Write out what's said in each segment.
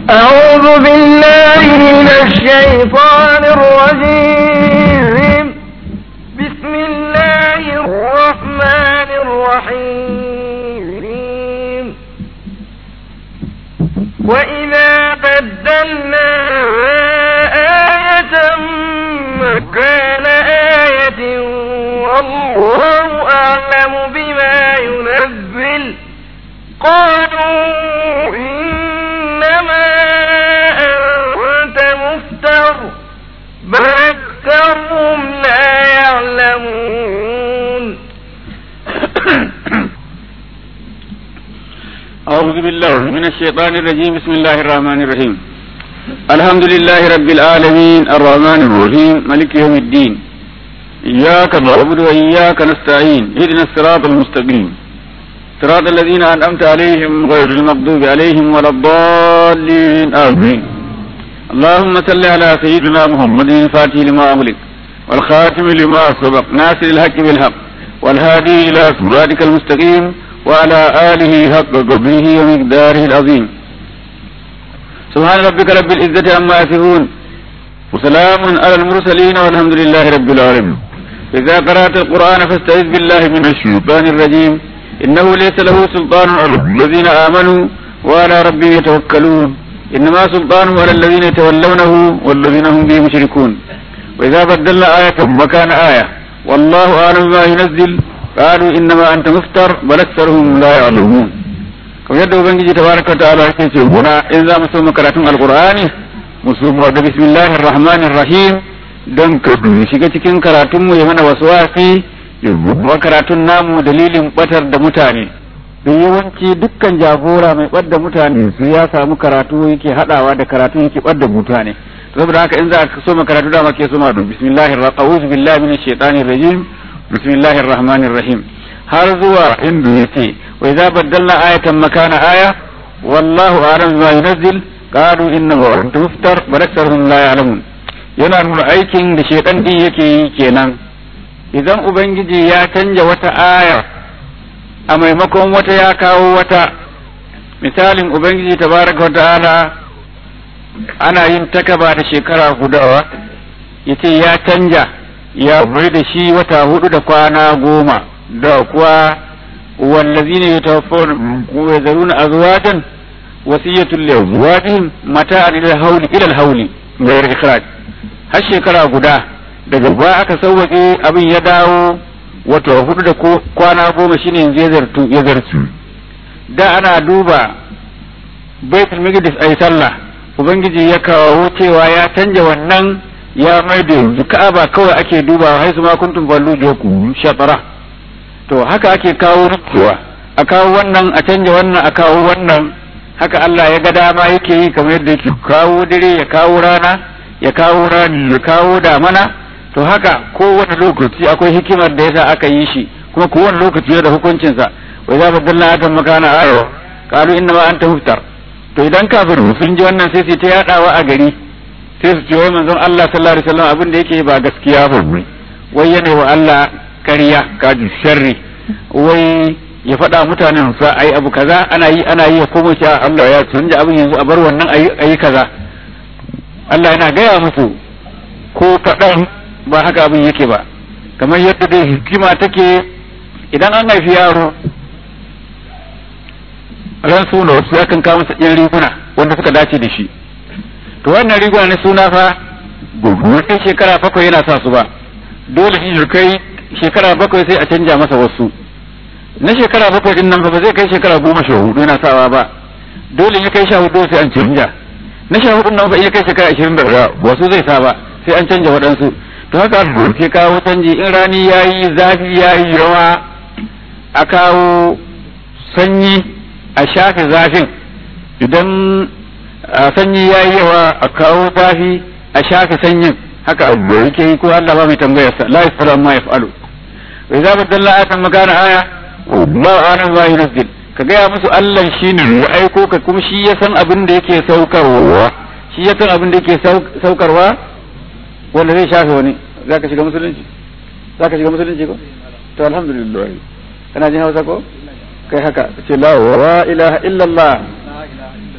أعوذ بالله من الشيطان الرجيم بسم الله الرحمن الرحيم وإذا بدلنا آية مكان آية والله أعلم بما ينزل قالوا إنما أنت مفتر بل أكثرهم لا يعلمون أعوذ بالله من الشيطان الرجيم بسم الله الرحمن الرحيم الحمد لله رب العالمين الرحمن الرحيم ملك يوم الدين إياك نعبد وإياك نستعين اهدنا الصراط المستقيم صراط الذين أنعمت عليهم غير المغضوب عليهم ولا الضالين آمين اللهم صل على سيدنا محمد الفاتح لما أغلق والخاتم لما سبق ناصر الحق بالحق والهادي إلى صراطك المستقيم وعلى آله حق قدره ومقداره العظيم سبحان ربك رب العزة عما يصفون وسلام على المرسلين والحمد لله رب العالمين إذا قرأت القرآن فاستعذ بالله من الشيطان الرجيم إنه ليس له سلطان على الذين آمنوا وعلى ربهم يتوكلون إنما سلطانه على الذين يتولونه والذين هم به مشركون وإذا بدلنا آية مكان آية والله أعلم ما ينزل قالوا إنما أنت مفتر بل أكثرهم لا يعلمون kamar yadda ubangiji tabaraka ta'ala yake ce guna in za mu so mu karatun alqur'ani mu so mu da bismillahir rahmanir rahim dan ka shiga cikin karatun mu ya mana waswasi ya kuma karatun namu dalilin batar da mutane don yawanci dukkan jagora mai ɓadda mutane su ya samu karatu yake haɗawa da karatu yake ɓadda mutane saboda haka in za ka so karatu dama ke so ma don bismillahir a'udhu billahi minash shaitanir rajim bismillahir rahmanir rahim har zuwa inda yake wa idza baddalna ayatan makana aya wallahu a'lam bima yunzil qalu innahu anta muftar bal aktharuhum la ya'lamun yana nuna aikin da shaitan din yake yi kenan idan ubangiji ya canja wata aya a maimakon wata ya kawo wata misalin ubangiji tabaraka wa ta'ala ana yin takaba da shekara gudawa ya ce ya canja ya bai da shi wata hudu da kwana goma da kuwa wallazina yatawaffawna wa yazaruna azwajan wasiyatul li azwajihim mata'an ila al-hawli ila al-hawli ghayr ikhraj har shekara guda daga ba aka sauwaƙe abin ya dawo wata hudu da kwana goma shine yanzu ya zartu da ana duba baitul maqdis ayi sallah ubangiji ya kawo cewa ya canja wannan ya mai da yanzu ka'aba kawai ake dubawa hai su ma kuntum ballu joku shatara to haka ake kawo rikewa a kawo wannan a canja wannan a kawo wannan haka Allah ya ga dama yake yi kamar yadda yake kawo dare ya kawo rana ya kawo rani ya kawo damana to haka kowane lokaci akwai hikimar da yasa aka yi shi kuma kowane lokaci da hukuncinsa wa idza badalna atan makana ayo qalu inna ma anta muftar to idan kafiru sun ji wannan sai su ta yadawa a gari sai su ce wai manzon Allah sallallahu alaihi wasallam abin da yake ba gaskiya ba wai yana wa Allah ƙarya kaji sharri wai ya faɗa mutanen sa ai abu kaza ana yi ana yi kuma cewa Allah ya canja abin yanzu a bar wannan ayi kaza Allah yana gaya musu ko kaɗan ba haka abin yake ba kamar yadda dai hikima take idan an haifi yaro ran suna wasu ya kan kawo masa ɗin riguna wanda suka dace da shi to wannan riguna na suna fa gugu sai shekara bakwai yana sa su ba dole shi kai shekara bakwai sai a canja masa wasu na shekara bakwai din nan ba zai kai shekara goma sha hudu yana sawa ba dole ya kai sha hudu sai an canja na sha hudu nan ba iya kai shekara ashirin da wasu zai sa ba sai an canja waɗansu to haka ke kawo canji in rani ya yi zafi ya yi yawa a kawo sanyi a shafe zafin idan sanyi ya yi yawa a kawo zafi a shafe sanyin haka abu yake yi ko Allah ba mai tambayar sa la yasalu amma yaf'alu wa idza badalla ayatan makana aya ma ana ma yunzil ka gaya musu Allah shine ya aiko ka kuma shi ya san abin da yake saukarwa shi ya san abin da yake saukarwa wanda zai shafe wani za ka shiga musulunci za ka shiga musulunci ko to alhamdulillah kana jin hausa ko kai haka ce la wa ilaha illallah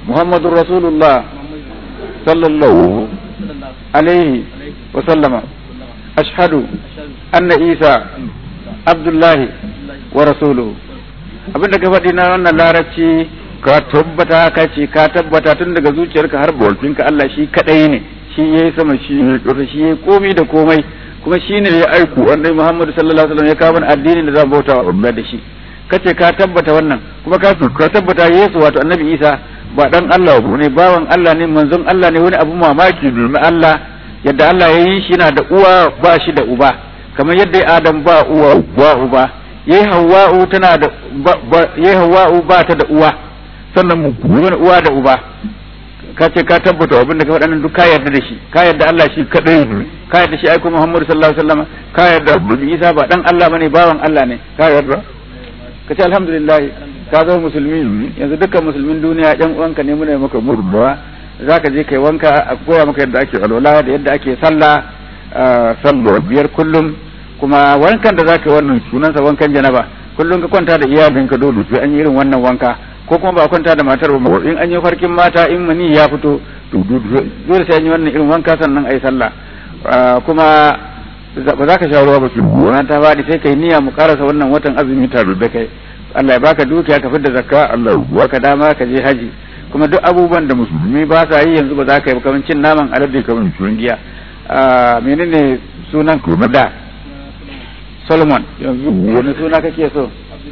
muhammadur rasulullah sallallahu alaihi wa sallama ashhadu anna isa abdullahi wa rasuluhu abinda ka faɗi na wannan larabci ka tabbata ka ce ka tabbata tun daga zuciyarka har bakinka Allah shi kadai ne shi yayi sama shi ne ƙasa shi yayi komai da komai kuma shi ne ya aiku wanda Muhammadu sallallahu alaihi wasallam ya kawo addinin da za mu bauta wa Allah da shi kace ka tabbata wannan kuma ka ka tabbata Yesu wato Annabi Isa ba dan Allah ne bawan Allah ne manzon Allah ne wani abu mamaki domin Allah yadda Allah ya yi shi yana da uwa ba shi da uba kamar yadda Adam ba uwa ba uba yayi Hawwa'u tana da yayi Hawwa'u ba ta da uwa sannan mu wani uwa da uba ka ce ka tabbata abin da ka faɗa nan duk ka yarda da shi ka yarda Allah shi kadai ne ka yarda shi aiko Muhammadu sallallahu alaihi wasallam ka yarda Isa ba dan Allah bane bawan Allah ne ka yarda ka ce alhamdulillah ka zama musulmi yanzu dukkan musulmin duniya ɗan uwanka ne muna maka murmuwa zaka je kai wanka a koya maka yadda ake alwala da yadda ake sallah sallah biyar kullum kuma wankan da zaka yi wannan sunansa wankan janaba kullum ka kwanta da iyalinka dole sai an yi irin wannan wanka ko kuma ba kwanta da matar ba in an yi farkin mata in mani ya fito to dole sai an yi wannan irin wanka sannan ai sallah kuma ba za ka sha ruwa ba su gona ta bani sai kai niyya mu karasa wannan watan azumi tare da kai Allah ya baka dukiya ka fidda zakka Allah ya baka dama ka je haji kuma duk abubuwan da musulmi ba sa yi yanzu ba za ka yi kamar cin naman alade kamar shurin giya menene sunan da Solomon yanzu wani suna kake so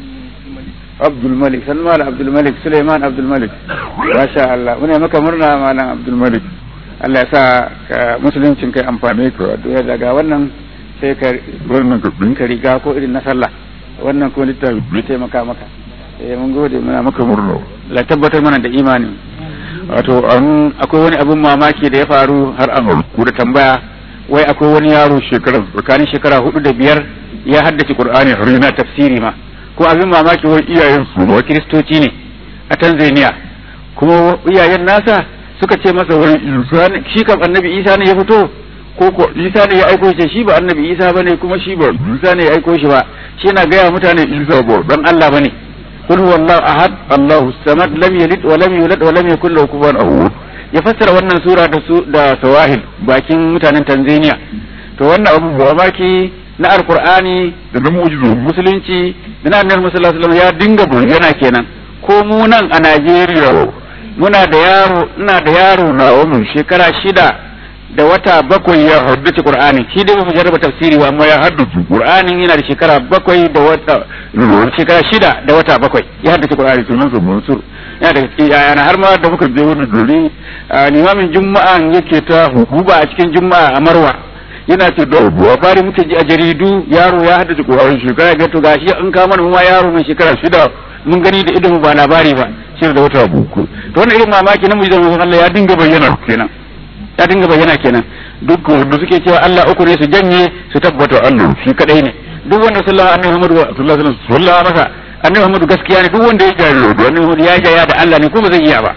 Abdul Malik Salman Abdul Malik Suleiman Abdul Malik masha Allah muna maka murna malam Abdul Malik Allah ya sa ka musuluncin kai amfane ka duya daga wannan sai ka wannan ka ka riga ko irin na sallah wannan ko littafi bai taimaka maka eh mun gode muna maka murna la tabbatar mana da imani wato an akwai wani abin mamaki da ya faru har an ku da tambaya wai akwai wani yaro shekara tsakanin shekara hudu da biyar ya haddace Qur'ani har yana tafsiri ma ko abin mamaki wai iyayen su wa kiristoci ne a Tanzania kuma iyayen nasa suka ce masa wai Isa ne shi kam annabi Isa ne ya fito ko ko Isa ne ya aiko shi shi ba annabi Isa bane kuma shi ba Isa ne ya aiko shi ba shi yana gaya mutane Isa ba dan Allah bane kul huwallahu ahad Allahu samad lam yalid wa lam yulad wa lam yakul lahu kufuwan ahad ya fassara wannan sura da su da sawahil bakin mutanen Tanzania to wannan abu mamaki na alkur'ani da na mu'jizu musulunci da na annabi sallallahu alaihi wasallam ya dinga bayyana kenan ko mu nan a Najeriya muna da yaro ina da yaro na umar shekara shida da wata bakwai ya haddace qur'ani shi dai bai jarraba tafsiri ba amma ya haddace qur'ani yana da shekara bakwai da wata shekara shida da wata bakwai ya haddace qur'ani sunan sa mansur yana da cikin yayana har ma da muka je wani gari limamin juma'a yake ta hukuba a cikin juma'a a marwa yana ce da buwa fari muke ji a jaridu yaro ya haddace Qur'ani shekara ga to gashi an kawo mana ma yaro mai shekara shida mun gani da idon ba labari ba shi da wata buku to wannan irin mamaki na mujizan Allah ya dinga bayyana kenan ya dinga bayyana kenan duk wanda suke cewa Allah uku ne su janye su tabbata Allah shi kadai ne duk wanda sallallahu alaihi Muhammadu sallallahu alaihi wasallam masa annabi Muhammadu gaskiya ne duk wanda ya jari da annabi Muhammadu ya jaya da Allah ne ko ba zai iya ba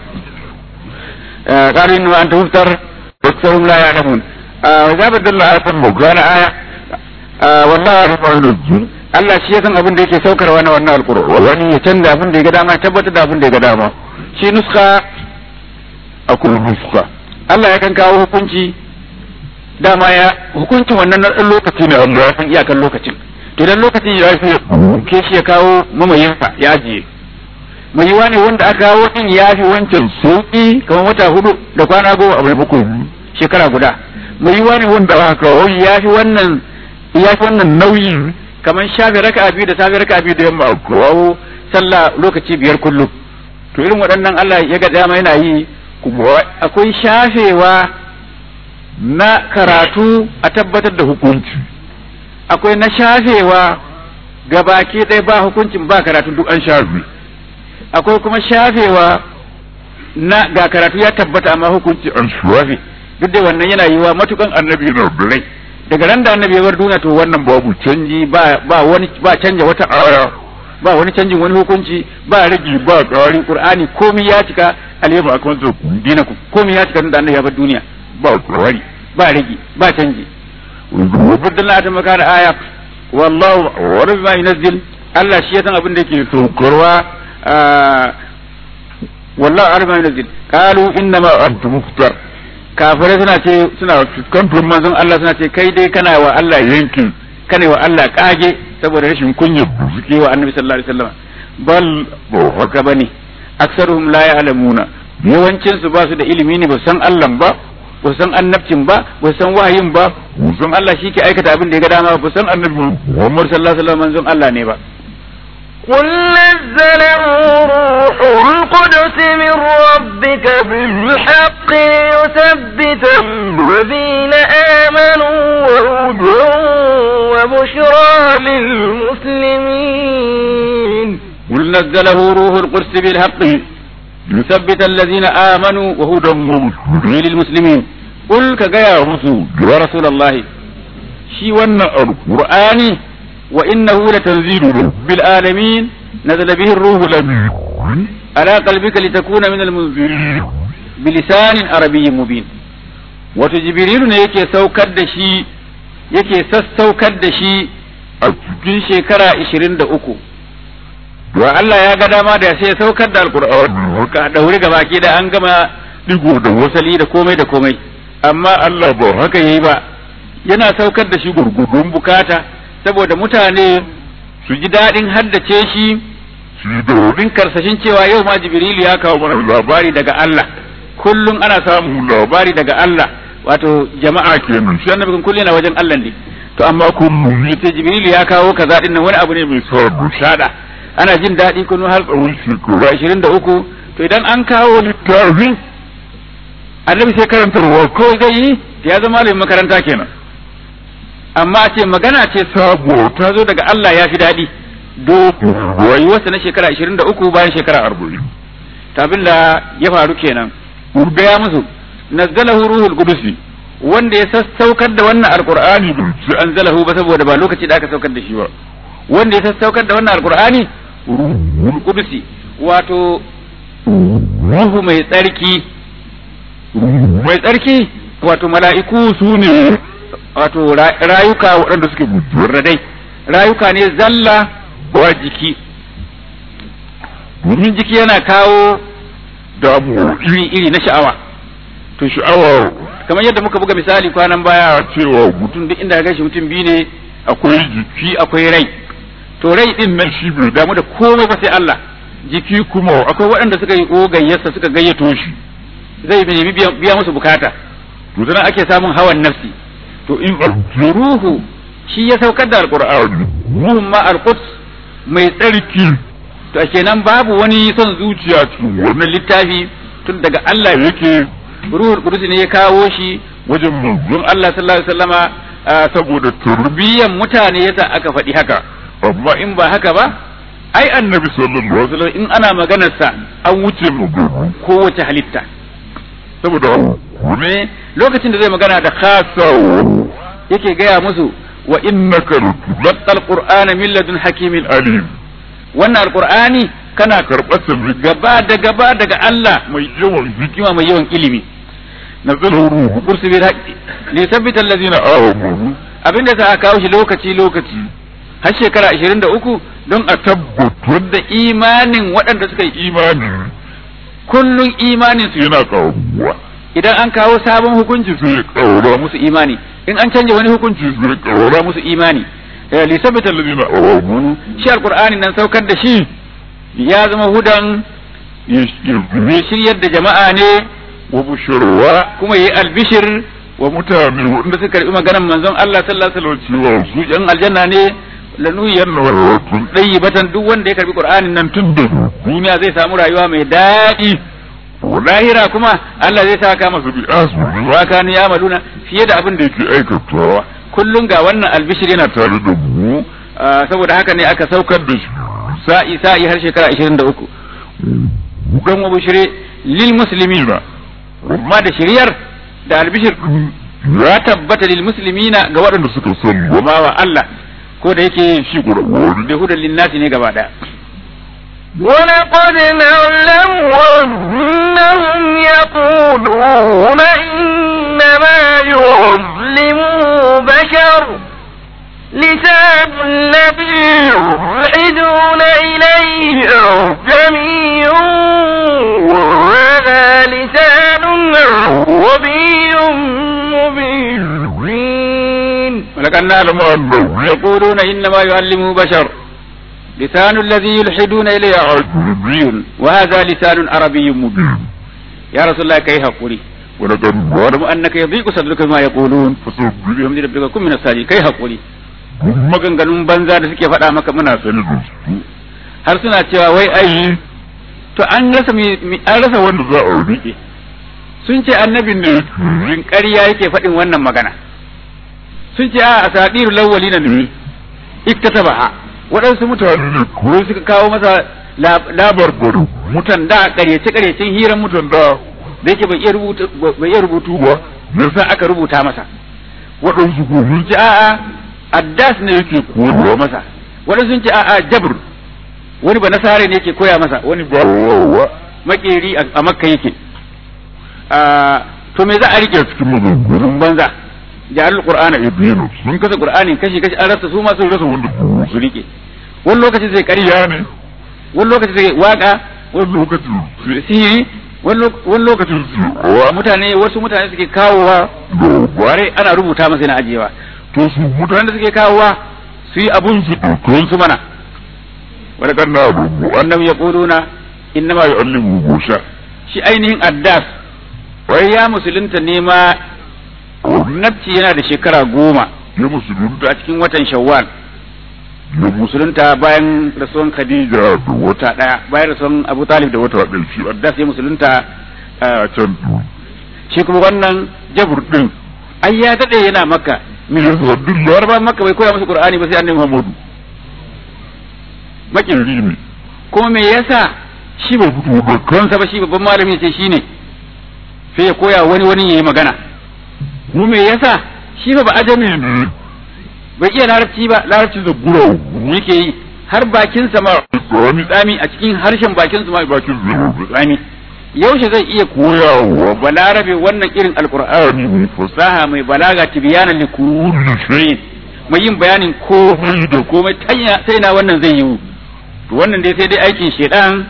قالوا إنه أنت مفتر أكثرهم لا يعلمون وإذا بدل الله آية مكان آية والله أعلم النجوم Allah shi ya san abin da yake saukarwa na wannan alƙur'ani wani ya canza abin da ya ga dama ya tabbatar da abin da ya ga dama shi nuska akwai nuska Allah ya kan kawo hukunci dama ya hukuncin wannan na ɗan lokaci ne Allah ya san iyakan lokacin to idan lokacin ya fi ke shi ya kawo mamayinsa ya ajiye mai yiwa ne wanda aka kawo din ya fi wancan sauki kamar wata hudu da kwana goma a bakwai shekara guda mai yiwa ne wanda aka kawo ya fi wannan ya fi wannan nauyi kamar shafi raka biyu da safi raka biyu da yamma a kawo sallah lokaci biyar kullum to irin waɗannan Allah ya ga dama yana yi akwai shafewa na karatu a tabbatar da hukunci akwai na shafewa gabaki ɗaya ba hukuncin ba karatu duk an shafe akwai kuma shafewa na ga karatu ya tabbata amma hukunci an shafe duk da wannan yana yiwa matukan annabi na rai daga ran da annabi ya bar duniya to wannan babu canji ba ba wani ba canja wata aya ba wani canjin wani hukunci ba rage ba ƙari qur'ani komai ya cika alyawma akmaltu dinakum komai ya cika da annabi ya bar duniya ba ƙari ba rage ba canji وبدلنا ta maka da aya wallahu wa rabbi yunazzil Allah shi ya san abin da yake saukarwa wallahu a'lam bima yunzil qalu inna ma anta muftar kafirai suna ce suna fuskantar manzon Allah suna ce kai dai kana wa Allah yankin kana wa Allah kage saboda rashin kunya suke wa annabi sallallahu alaihi wasallam bal ba haka bane aksaruhum la ya'lamuna yawancin su ba su da ilimi ne ba san Allah ba ba san annabcin ba ba san wahayin ba ba san Allah shi ke aikata abin da ya ga dama ba san annabi Muhammad sallallahu alaihi wasallam manzon Allah ne ba قل نزله روح القدس من ربك بالحق ليثبت الذين آمنوا وهدى وبشرى للمسلمين قل نزله روح القدس بالحق ليثبت الذين آمنوا وهدى للمسلمين قل كجاء رسول يا رسول الله شي ون القرآن وإنه لتنزيل رب العالمين نزل به الروح الأمين على قلبك لتكون من المنذرين بلسان عربي مبين وتجبريل ne yake saukar da shi yake sassaukar da shi a cikin shekara 23 wa Allah ya ga dama da sai ya saukar da alkur'ani ka daure gaba ki da an gama digo da wasali da komai da komai amma Allah ba haka yayi ba yana saukar da shi gurgudun bukata saboda mutane su ji daɗin haddace shi su yi domin karsashin cewa yau ma jibrilu ya kawo mana labari daga Allah kullum ana samun labari daga Allah wato jama'a kenan shi annabi kullum yana wajen Allah ne to amma kullum ita jibrilu ya kawo kaza din nan wani abu ne mai sabu shada ana jin daɗi kuma har tsawon shekaru ashirin da uku to idan an kawo littafin annabi sai karantarwa ko zai yi ya zama malamin makaranta kenan amma a ce magana ce sabo ta zo daga Allah ya fi daɗi do rayuwarsa na shekara ashirin da uku bayan shekara arba'in tabin da ya faru kenan gaya musu nazzalahu ruhul qudusi wanda ya sassaukar da wannan alqur'ani su anzalahu ba saboda ba lokaci da aka saukar da shi ba wanda ya sassaukar da wannan alqur'ani ruhul qudusi wato ruhu mai tsarki mai tsarki wato mala'iku su ne wato rayuka waɗanda suke radai rayuka ne zalla ba jiki domin jiki yana kawo damu iri-iri na sha'awa to sha'awa kamar yadda muka buga misali kwanan baya cewa mutum duk inda ga shi mutum biyu ne akwai jiki akwai rai to rai din nan shi bai damu da komai ba sai Allah jiki kuma akwai waɗanda suka yi gayyarsa suka gayyato shi zai nemi biya musu bukata to dan ake samun hawan nafsi to in ruhu shi ya saukar da alqur'ani ruhun ma alquds mai tsarki to kenan babu wani son zuciya cikin wannan littafi tun daga Allah yake ruhul qudus ne ya kawo shi wajen manzon Allah sallallahu alaihi wasallama saboda turbiyan mutane yasa aka faɗi haka amma in ba haka ba ai annabi sallallahu alaihi wasallam in ana maganar sa an wuce mu kowace halitta saboda ne lokacin da zai magana da khasa yake gaya musu wa innaka latal qur'ana min ladun hakimin alim wannan alqur'ani kana karɓar sa gaba da gaba daga Allah mai yawan hikima mai yawan ilimi nazalu ruhu kursi bil haqqi li thabbita allazina amanu abinda sa aka kawo shi lokaci lokaci har shekara 23 don a tabbatar da imanin waɗanda suka yi imani kullun imanin su yana kawo idan an kawo sabon hukunci su ya kawo musu imani in an canja wani hukunci su ya kawo musu imani li sabita alladhina amanu shi alqur'ani nan saukar da shi ya zama hudan ya shiryar da jama'a ne wa bushurwa kuma yi albishir wa mutane wanda suka karbi maganar manzon Allah sallallahu alaihi wasallam su yan aljanna ne lanuyan wa batan duk wanda ya karbi qur'anin nan tun da duniya zai samu rayuwa mai daɗi lahira kuma Allah zai saka masa bi asu wa kanu yamaluna fiye da abin da yake aikatawa kullum ga wannan albishir yana tare da mu saboda haka ne aka saukar da shi sa'i sa'i har shekara 23 dan wa bishire lil muslimina amma da shiriyar da albishir ya tabbata lil muslimina ga waɗanda suka sani wa wa Allah ko da yake shi qur'ani da hudan lin nasi ne gaba daya ولقد نعلم أنهم يقولون إنما يظلمه بشر لسان الذي يوحدون إليه جميع عربي مبين ولقد نعلم أنهم يقولون إنما يعلمه بشر لسان الذي يلحدون إليه عربي وهذا لسان عربي مبين يا رسول الله كيف قولي ولقد واعلم أنك يضيق صدرك بما يقولون فسبح بحمد ربك كن من الساجدين كيف قولي maganganun banza da suke faɗa maka muna sani da su har suna cewa wai ai to an rasa an rasa wanda za a rike sun ce annabin ne rin ƙarya yake faɗin wannan magana sun ce a asadiru lawwali na ne iktatabaha waɗansu mutane ne ko suka kawo masa labar gudu mutan da ƙaryace ƙaryacen hiran mutan da da yake bai iya rubutu bai iya rubutu ba yasa aka rubuta masa waɗansu ko sun ce a'a addas ne yake koyarwa masa waɗansu sun ce a'a jabr wani ba nasare ne yake koya masa wani ba makeri a makka yake to me za a rike cikin maganganun banza ja'al qur'ana ibnu sun kasa qur'anin kashi kashi an rasa su ma sun rasa wanda su rike wani lokaci zai ƙarya ne wani lokaci zai waka wani lokaci sihiri wani lokacin wa mutane wasu mutane suke kawowa ware ana rubuta masa yana ajiyewa to su mutane da suke kawowa su yi abun su ɗauki su mana wani kan na rubu wannan ya ƙuduna inna ma yu'allimu busha shi ainihin addas wai ya musulunta ne ma nafci yana da shekara goma ya musulunta a cikin watan shawwal ya musulunta bayan rasuwan khadija da wata daya bayan rasuwan abu talib da wata ɗaya shi addas ya musulunta a can shi kuma wannan jabur din ai ya dade yana makka min rasulullah ba makka bai koya masa qur'ani ba sai annabi muhammadu makin ne kuma me yasa shi bai fito ba kansa ba shi babban malami ce shine sai ya koya wani wani yayi magana mu me yasa shi ba ba ajami ne bai iya larabci ba larabci da gura yake yi har bakin sa ma tsami tsami a cikin harshen bakin sa ma bakin tsami yaushe zai iya koyawa balarabe wannan irin alqur'ani mai fasaha mai balaga tibyana li kulli shay'in mai yin bayanin komai da komai sai na wannan zai yi to wannan dai sai dai aikin shedan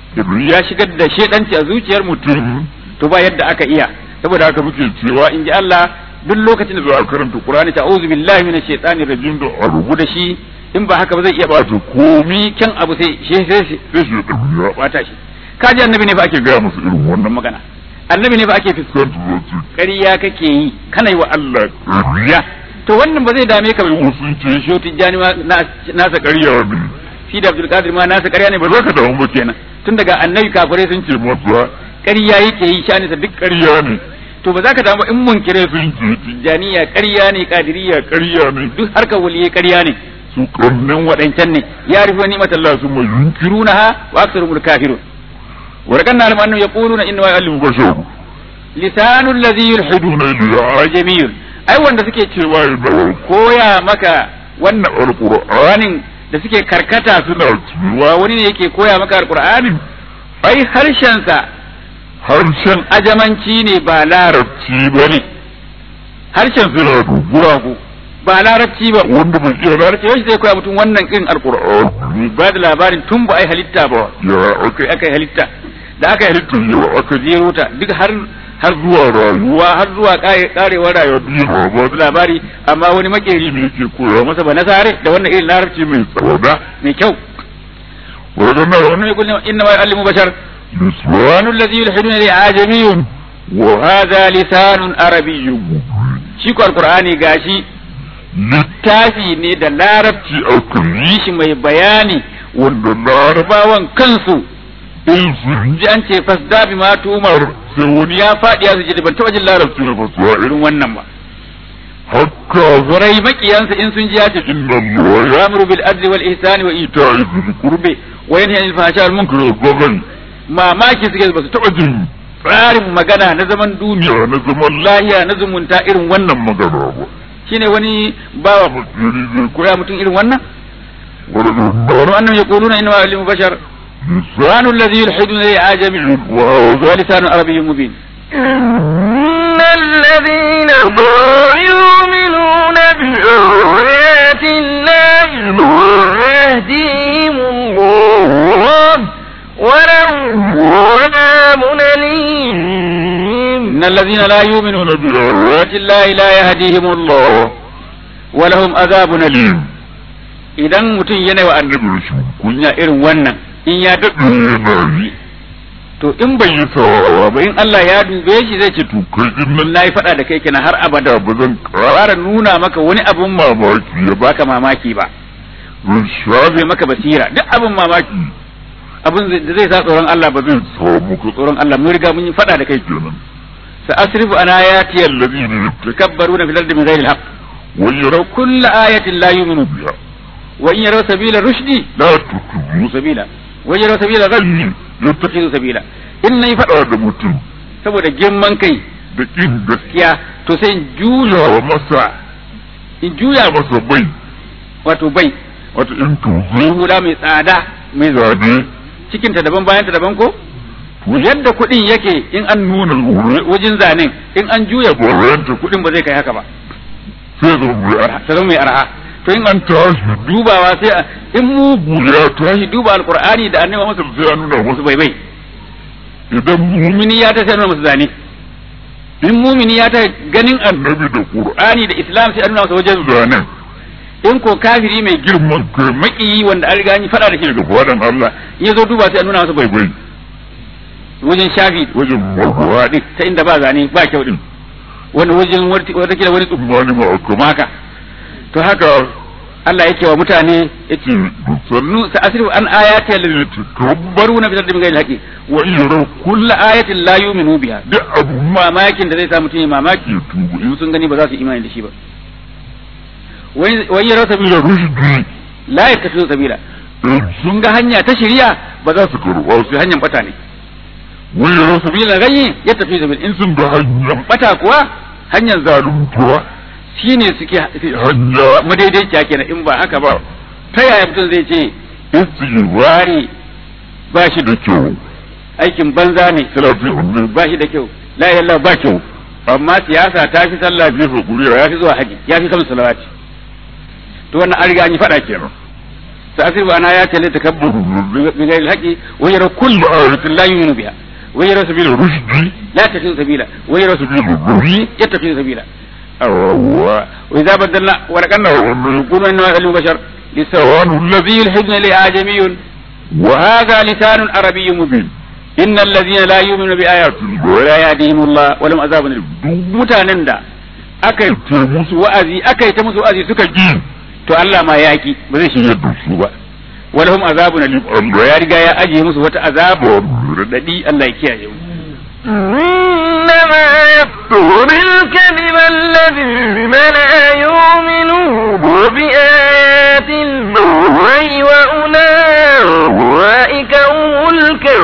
ya shigar da shedanci a zuciyar mutum to ba yadda aka iya saboda haka muke cewa in ji Allah duk lokacin da za a karanta Qur'ani ta auzu billahi minash shaitani rajim da a rubu da shi in ba haka ba zai iya bata komi kyan abu sai shi sai shi sai shi ya bata shi kaji annabi ne fa ake gaya musu irin wannan magana annabi ne fa ake fuskanta zuci ƙarya kake yi kana yi wa Allah ƙarya to wannan ba zai dame ka ba sun ce shi tijjani ma nasa ƙarya ne shi da Abdul Qadir ma nasa ƙarya ne ba za ka damu ba kenan tun daga annabi kafirai sun ce masa ƙarya yake yi shanisa duk ƙarya ne to ba za ka damu in munkire sun ce tijjaniya ƙarya ne kadiriya ƙarya ne duk harkar waliyai ƙarya ne su karnin waɗancan ne ya rufe ni mata Allah sun mai yunkiruna ha wa aksaru mul kafirun wa rakan na alamu ya quluna inna ma ya'lamu bashar lisanul ladhi yulhiduna ilayhi jamiyun ai wanda suke cewa koya maka wannan alqur'anin da suke karkata suna cewa wani ne yake koya maka alqur'anin ai harshen sa harshen ajamanci ne ba larabci ba ne harshen suna guragu ba larabci ba wanda bai iya larabci yau zai koya mutum wannan irin alkur'ani ba da labarin tun ba ai halitta ba ya aka aka yi halitta da aka yi halitta yau aka jero ta duk har har zuwa rayuwa har zuwa karewar rayuwa biyu ba da labari amma wani makeri ne yake koya masa ba nasare da wannan irin larabci mai tsada mai kyau wannan wannan ya kullum inna ma ya'allimu bashar لسان الذي يلحدون إليه عجمي وهذا لسان عربي شيكو القرآن gashi littafi ne da larabci a yi shi mai bayani wanda larabawan kansu in su ji an ce fasda bi ma tumar sai wani ya faɗi ya suje ban taɓa jin larabci na fasuwa irin wannan ba hakka zurai makiyansa in sun ji ya ce inna Allah ya'muru bil adli wal ihsani wa ita'i dhil qurbi wa yanha 'anil fahsha'i wal munkari wal baghi mamaki suke ba su taɓa jin tsarin magana na zaman duniya na zaman lahiya na zumunta irin wannan magana ba shine wani bawa zai koya mutum irin wannan wani annan ya kuluna inna ma'alimu bashar لسان الذي يلحدون إليه عجمي وهو لسان عربي مبين إن الذين لا يؤمنون بآيات الله يهديهم الله ولهم عذاب أليم إن الذين لا يؤمنون بآيات الله لا يهديهم الله ولهم عذاب أليم idan mutum yana wa annabi rashin kunya irin wannan in ya daɗe to in bai yi sawawa ba in Allah ya dube shi zai ce to kai din nan nayi faɗa da kai kenan har abada ba zan ƙara nuna maka wani abun mamaki ya baka mamaki ba zan shafe maka basira duk abun mamaki abun da zai sa tsoron Allah ba zai samu ka tsoron Allah mun riga mun yi faɗa da kai kenan sa asrifu an ayati allazina yatakabbaruna fil ardi bighairi alhaq wa yaraw kulla ayatin la yu'minu biha wa in yaraw sabila rushdi la tutubu sabila wa yaraw sabila ghayyi yattakhidhu sabila in nayi faɗa da mutum saboda girman kai da kin gaskiya to sai in juya wa masa in juya masa bai wato bai wato in tuhu hula mai tsada mai zane cikinta daban bayanta daban ko to yadda kuɗin yake in an nuna wajen zanen in an juya goranta kuɗin ba zai kai haka ba sai zama mai arha to in an tashi dubawa sai in mu ya tashi duba alqur'ani da annabi masa sai an nuna musu bai bai idan mumini ya ta sai nuna musu zane in mumini ya ta ganin annabi da qur'ani da islam sai an nuna masa wajen zanen in ko kafiri mai girman kai makiyi wanda an riga an yi fada da shi daga fadan Allah in ya zo duba sai an nuna masa bai bai wajen shafi wajen marhuwa din ta inda ba zane ba kyau din wani wajen wata kila wani tsummani ma kuma haka to haka Allah yake wa mutane yace sannu sa asrifu an ayati allati tukabbaruna bi ardi ghayri haqi wa yara kullu ayatin la yu'minu biha duk abu mamakin da zai sa mutum ya mamaki tubu in sun gani ba za su imani da shi ba wai yara sabila rushdi la yattakhidhu sabila sun ga hanya ta shari'a ba za su karɓa su hanyar bata ne wai yara sabila gayyi yattakhidhu sabila in sun ga hanyar bata kuwa hanyar zaluntuwa shi ne suke hanya madaidaiciya kenan in ba haka ba ta yaya mutum zai ce istighfari ba shi da kyau aikin banza ne ba shi da kyau la ilaha ba kyau amma siyasa ta fi sallah biyu hakuri ya fi zuwa haji ya fi kamar salawati to wannan an riga an yi fada kenan sa asir ba ana ya ce ta kabbu bi gairi haƙi wa yara kullu ayatin la yu'minu biha wa yara sabila rushdi la tafi sabila wa yara sabila rushdi ya tafi sabila وإذا بدلنا ولكنه يقول إنه علم بشر لسان الذي يلحدن لآجمي وهذا لسان عربي مبين إن الذين لا يؤمنون بآيات ولا يهديهم الله ولم عذاب mutanen da aka yi musu wa'azi aka yi ta musu wa'azi suka ji to Allah ma yaki ba zai shirya da su ba walahum azabun alim ya riga ya ajiye musu wata azaba radadi Allah ya kiyaye mu إنما يفتر الكذب الذين لا يؤمنون بآيات الله وأولئك هم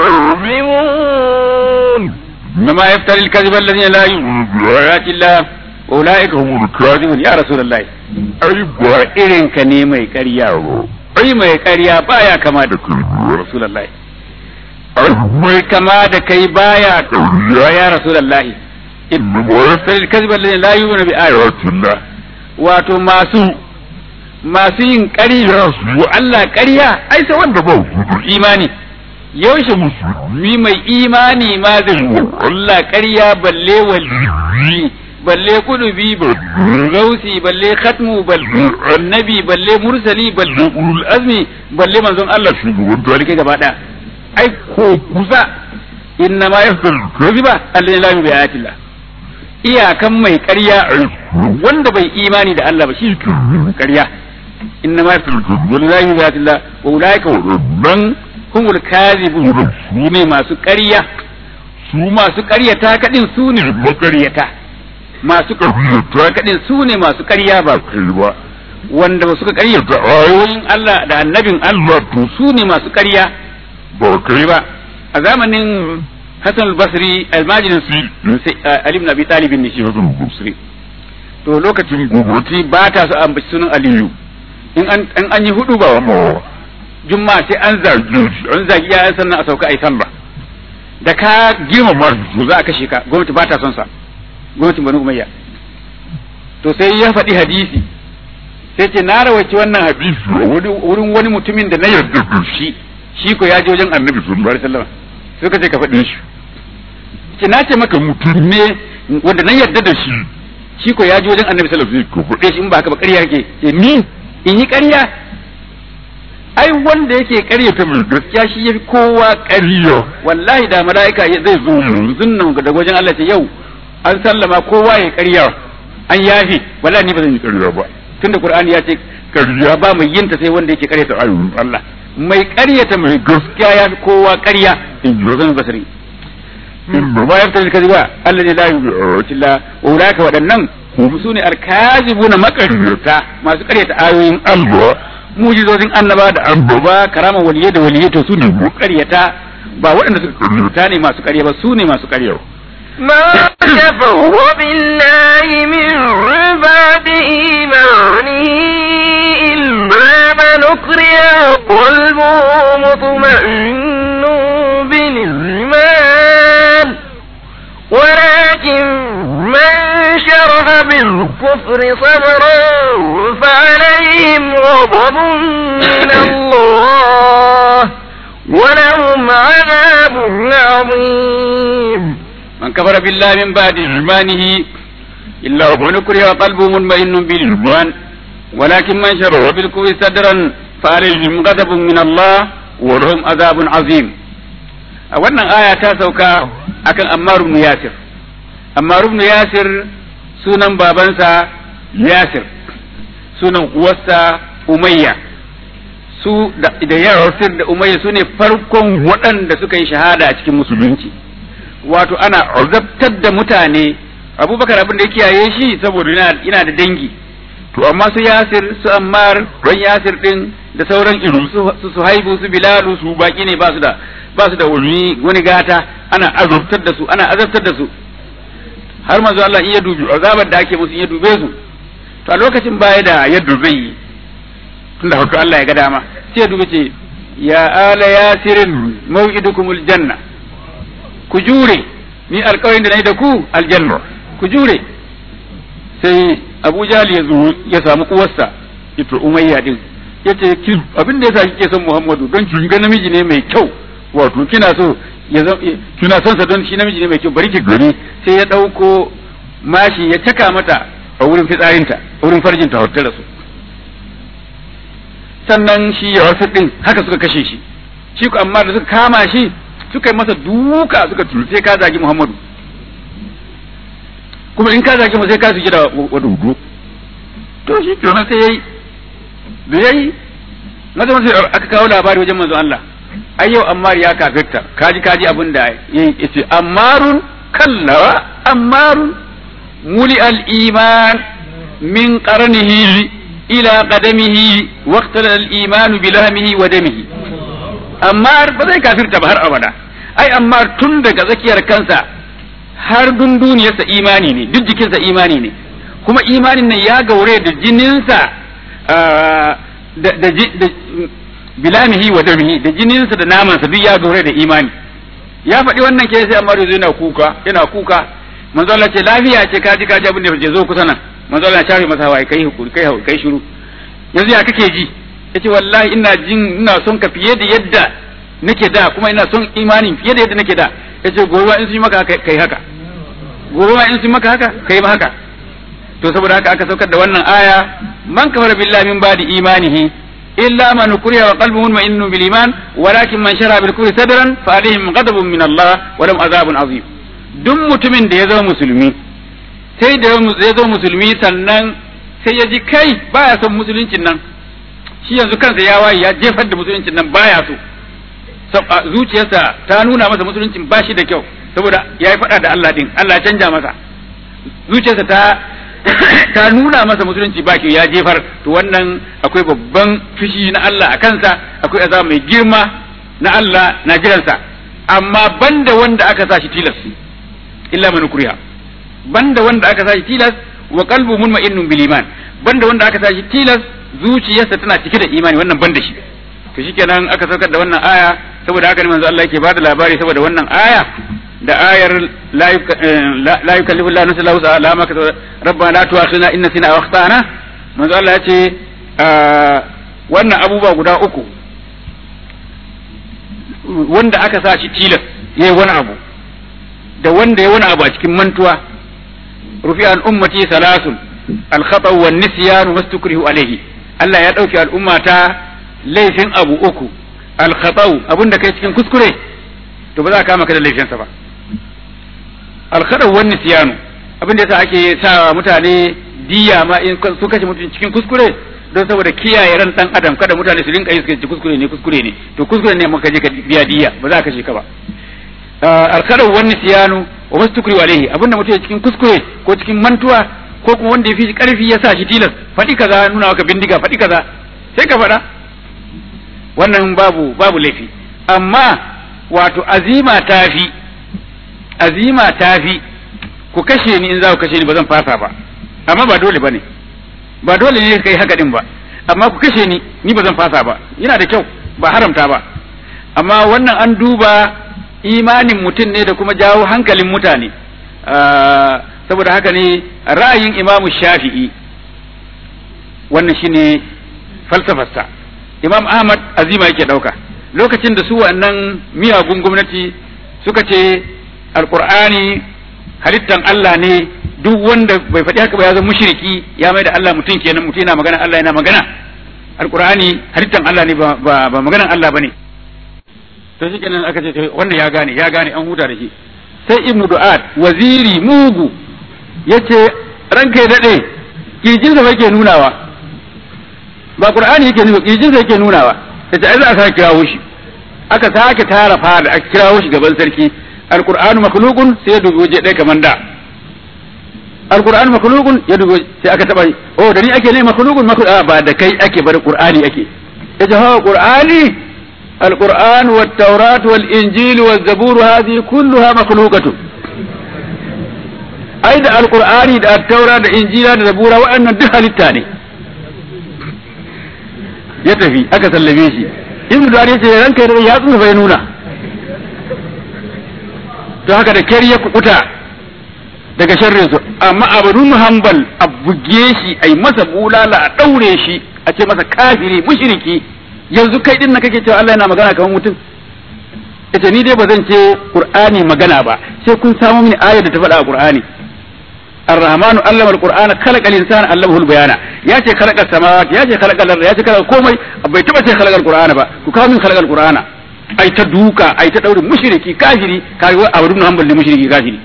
الكاذبون إنما يفتر الكذب الذين لا يؤمنون بآيات الله وأولئك هم الكاذبون يا رسول الله أي إرين كنيمة كريا أي ما كريا بايا كما دكتور رسول الله mai kama da kai baya ƙauriya ya rasulullahi inna mawasal kadhib alladhi la yu'minu bi ayatillah wato masu masu yin ƙarya su Allah ƙarya ai sai wanda ba imani yaushe musulmi mai imani ma zai Allah ƙarya balle wali balle kudubi balle gausi balle khatmu balle annabi balle mursali balle ulul azmi balle manzon Allah shugaban to kai gaba daya ai ko kusa inna ma yafdal kadhiba alladhi la yu'minu bi ayatillah iyakan mai ƙarya wanda bai imani da Allah ba shi ke ƙarya inna ma yafdal kadhiba alladhi la yu'minu bi ayatillah wa ulaika man humul kadhibun su ne masu ƙarya su masu ƙaryata kadin su ne maƙaryata masu ƙaryata kadin su ne masu ƙarya ba kai ba wanda suka ƙaryata ayoyin Allah da annabin Allah to su ne masu ƙarya ba kai ba a zamanin Hassan al-Basri almajinin su Ali ibn Abi Talib ne shi Hassan al-Basri to lokacin guguti ba ta su ambaci sunan Aliyu in an an yi hudu ba wa jumma sai an zagi an zagi ya sannan a sauka ai sallah da ka girmama to za a kashe ka gwamnati ba ta son sa gwamnatin Bani Umayya to sai ya faɗi hadisi sai ce na rawaci wannan hadisi wurin wani mutumin da na yarda da shi shi ko ya je wajen annabi sallallahu alaihi wasallam suka ce ka faɗi shi ce na ce maka mutum ne wanda na yarda da shi shi ko ya ji wajen annabi sallallahu alaihi wasallam ko shi in ba haka ba ƙarya yake ce ni in yi ƙarya ai wanda yake ƙaryata mai gaskiya shi yafi kowa ƙarya wallahi da mala'ika zai zo yanzu nan da wajen Allah ce yau an sallama kowa ya ƙarya an yafi wallahi ni ba zan yi ƙarya ba tunda Qur'ani ya ce ƙarya ba mai yinta sai wanda yake ƙaryata ayoyin Allah mai ƙaryata mai gaskiya ya fi kowa ƙarya in ji zan basari ba ya fitar da kaziba Allah ne la yu'tilla wa ulaka waɗannan su ne alkazibuna makaryata masu ƙaryata ayoyin Allah mujizozin annaba da annaba karama waliyai da waliyai to su ne ƙaryata ba waɗanda suka ƙaryata ne masu ƙarya ba su ne masu ƙarya ما كفروا بالله من بعد إيمانه إلا من أكره قلبه مطمئن بالإيمان ولكن من شرح بالكفر صبرا فعليهم غضب من الله ولهم عذاب عظيم من كفر بالله من بعد إيمانه إلا من كره قلبه مطمئن بالإيمان ولكن من شرح بالكفر صدرا فعليهم غضب من الله ولهم عذاب عظيم a wannan aya ta sauka akan Ammar ibn Yasir Ammar ibn Yasir sunan babansa Yasir sunan uwarsa Umayya su da Yasir da Umayya su ne farkon waɗanda suka yi shahada a cikin musulunci wato ana azabtar da mutane abubakar abin da ya kiyaye shi saboda yana da dangi to amma su yasir su ammar ran yasir din da sauran irin su su haibu su bilalu su baki ne ba su da ba su da wani wani gata ana azabtar da su ana azabtar da su har manzo Allah in ya dubi azabar da ake musu in ya dube su to a lokacin baya da yadda zai yi tunda haka Allah ya ga dama sai ya dubi ce ya ala yasirin maw'idukumul janna ku jure ni alƙawarin da na yi da ku aljanna ku jure sai abu jali ya zo ya samu uwarsa ita umayya din ya ce abin da yasa kike son muhammadu don ki ga namiji ne mai kyau wato kina so ya kina son sa don shi namiji ne mai kyau bari ki gani sai ya ɗauko mashi ya caka mata a wurin fitsarinta a wurin farjinta hotta da su sannan shi ya wasu din haka suka kashe shi shi ku amma da suka kama shi suka yi masa duka suka tulu sai ka zagi Muhammadu kuma in ka zagi mu sai ka suke da wadudu to shi kenan sai yayi da yayi maza sai aka kawo labari wajen manzo Allah ai yau Ammar ya kafirta kaji kaji abin da yayi yace Ammarun kallawa Ammarun muli al-iman min qarnihi ila qadamihi waqtala al-iman bi lahmihi wa damihi amma ba zai kafirta ba har abada ai amma tun daga tsakiyar kansa har dunduniyarsa imani ne duk jikinsa imani ne kuma imanin nan ya gaure da jininsa da bilamihi wa damihi da jininsa da namansa duk ya gaure da imani ya faɗi wannan ke sai amma yanzu yana kuka yana kuka manzo Allah ce lafiya ce kaji kaji abin da ya zo kusa nan manzo Allah ya shafe masa hawaye kai hukuri kai kai shiru yanzu ya kake ji yace wallahi ina jin ina son ka fiye da yadda nake da kuma ina son imanin fiye da yadda nake da yace gobe in sun yi maka kai haka gobe in sun yi maka haka kai ma haka to saboda haka aka saukar da wannan aya man kafara billahi min ba'di imanihi illa man kuriya wa qalbuhu mutma'innun bil iman walakin man shara bil kufri sadran fa alaihim ghadabun min Allah wa lahum azabun azim duk mutumin da ya zama musulmi sai da ya zama musulmi sannan sai ya ji kai baya son musuluncin nan shi yanzu kansa ya waye ya jefar da musuluncin nan baya so zuciyarsa ta nuna masa musuluncin ba shi da kyau saboda ya yi faɗa da Allah din Allah ya canja masa zuciyarsa ta ta nuna masa musulunci ba kyau ya jefar to wannan akwai babban fushi na Allah a kansa akwai azaba mai girma na Allah na jiransa amma banda wanda aka sa shi tilas illa man kuriha banda wanda aka sa shi tilas wa qalbu munma'innun bil iman banda wanda aka sa shi tilas zuciyarsa tana cike da imani wannan banda shi to shikenan aka saukar da wannan aya saboda haka ne manzo Allah yake bada labari saboda wannan aya da ayar la yukallifu Allah nafsan illa wus'aha la ma rabbana la tu'akhidna in nasina aw akhtana manzo Allah ya ce wannan abubuwa guda uku wanda aka sa shi tilas yayi wani abu da wanda ya wani abu a cikin mantuwa rufi an ummati salasun al-khata wa nisyan mastukrihu alayhi Allah ya dauki al'umma ta laifin abu uku al-khata abin da kai cikin kuskure to ba za ka kama ka da laifinsa ba al-khata wa nisyan abin da yasa ake sa mutane diya ma in su kashe mutum cikin kuskure don saboda kiyaye ran dan adam kada mutane su rinka yi su ce kuskure ne kuskure ne to kuskure ne maka je ka biya diya ba za ka kashe ka ba alkarar wani siyanu wa wasu tukuri alaihi abinda mutum ya cikin kuskure ko cikin mantuwa ko kuma wanda ya fi karfi ya sa shi tilas faɗi kaza nuna maka bindiga faɗi kaza sai ka faɗa wannan babu babu laifi amma wato azima tafi azima tafi ku kashe ni in za ku kashe ni ba zan fasa ba amma ba dole bane ba dole ne kai haka din ba amma ku kashe ni ni ba zan fasa ba yana da kyau ba haramta ba amma wannan an duba imanin mutum ne da kuma jawo hankalin mutane saboda haka ne ra'ayin imamu shafi'i wannan shine falsafarsa imam ahmad azima yake ɗauka lokacin da su wannan miyagun gwamnati suka ce alkur'ani halittan Allah ne duk wanda bai faɗi haka ba ya zama mushriki ya mai da Allah mutum kenan mutum yana magana Allah yana magana alkur'ani halittan Allah ne ba ba maganan Allah bane to shi kenan aka ce wannan ya gane ya gane an huta da shi sai ibnu du'at waziri mugu yace ranka ya dade kirjin sa yake nunawa ba qur'ani yake nuna kirjin sa yake nunawa yace ai za a sake kirawo shi aka sake tara fada aka kirawo shi gaban sarki alqur'anu makhluqun sai ya dubi waje ɗaya kamar da alqur'anu makhluqun ya dubi sai aka taba oh da ni ake ne makhluqun makhluq ba da kai ake bar qur'ani ake yace ha qur'ani القرآن والتوراة والإنجيل والزبور هذه كلها مخلوقة أيضا القرآن دا التوراة دا إنجيل دا زبور وأن دها للتاني يتفي أكا سلميشي ابن داري يتفي رنك ياتون فينونا to haka da kyar ya kukuta daga sharrin su amma abadun hanbal a buge shi a yi masa bulala a ɗaure shi a ce masa kafiri mushriki yanzu kai din na kake cewa Allah yana magana kamar mutum ita ni dai ba zan ce Qur'ani magana ba sai kun samu mini ayar da ta faɗa a Qur'ani Ar-Rahmanu allama al-Qur'ana khalaqa al-insana allamahu al-bayana ya ce khalaqa samawati ya ce khalaqa al ya ce khalaqa komai bai taba ce khalaqa al-Qur'ana ba ku kawo min khalaqa al-Qur'ana ai ta duka ai ta daure mushriki kafiri kai wa abudun hanbal ne mushriki kafiri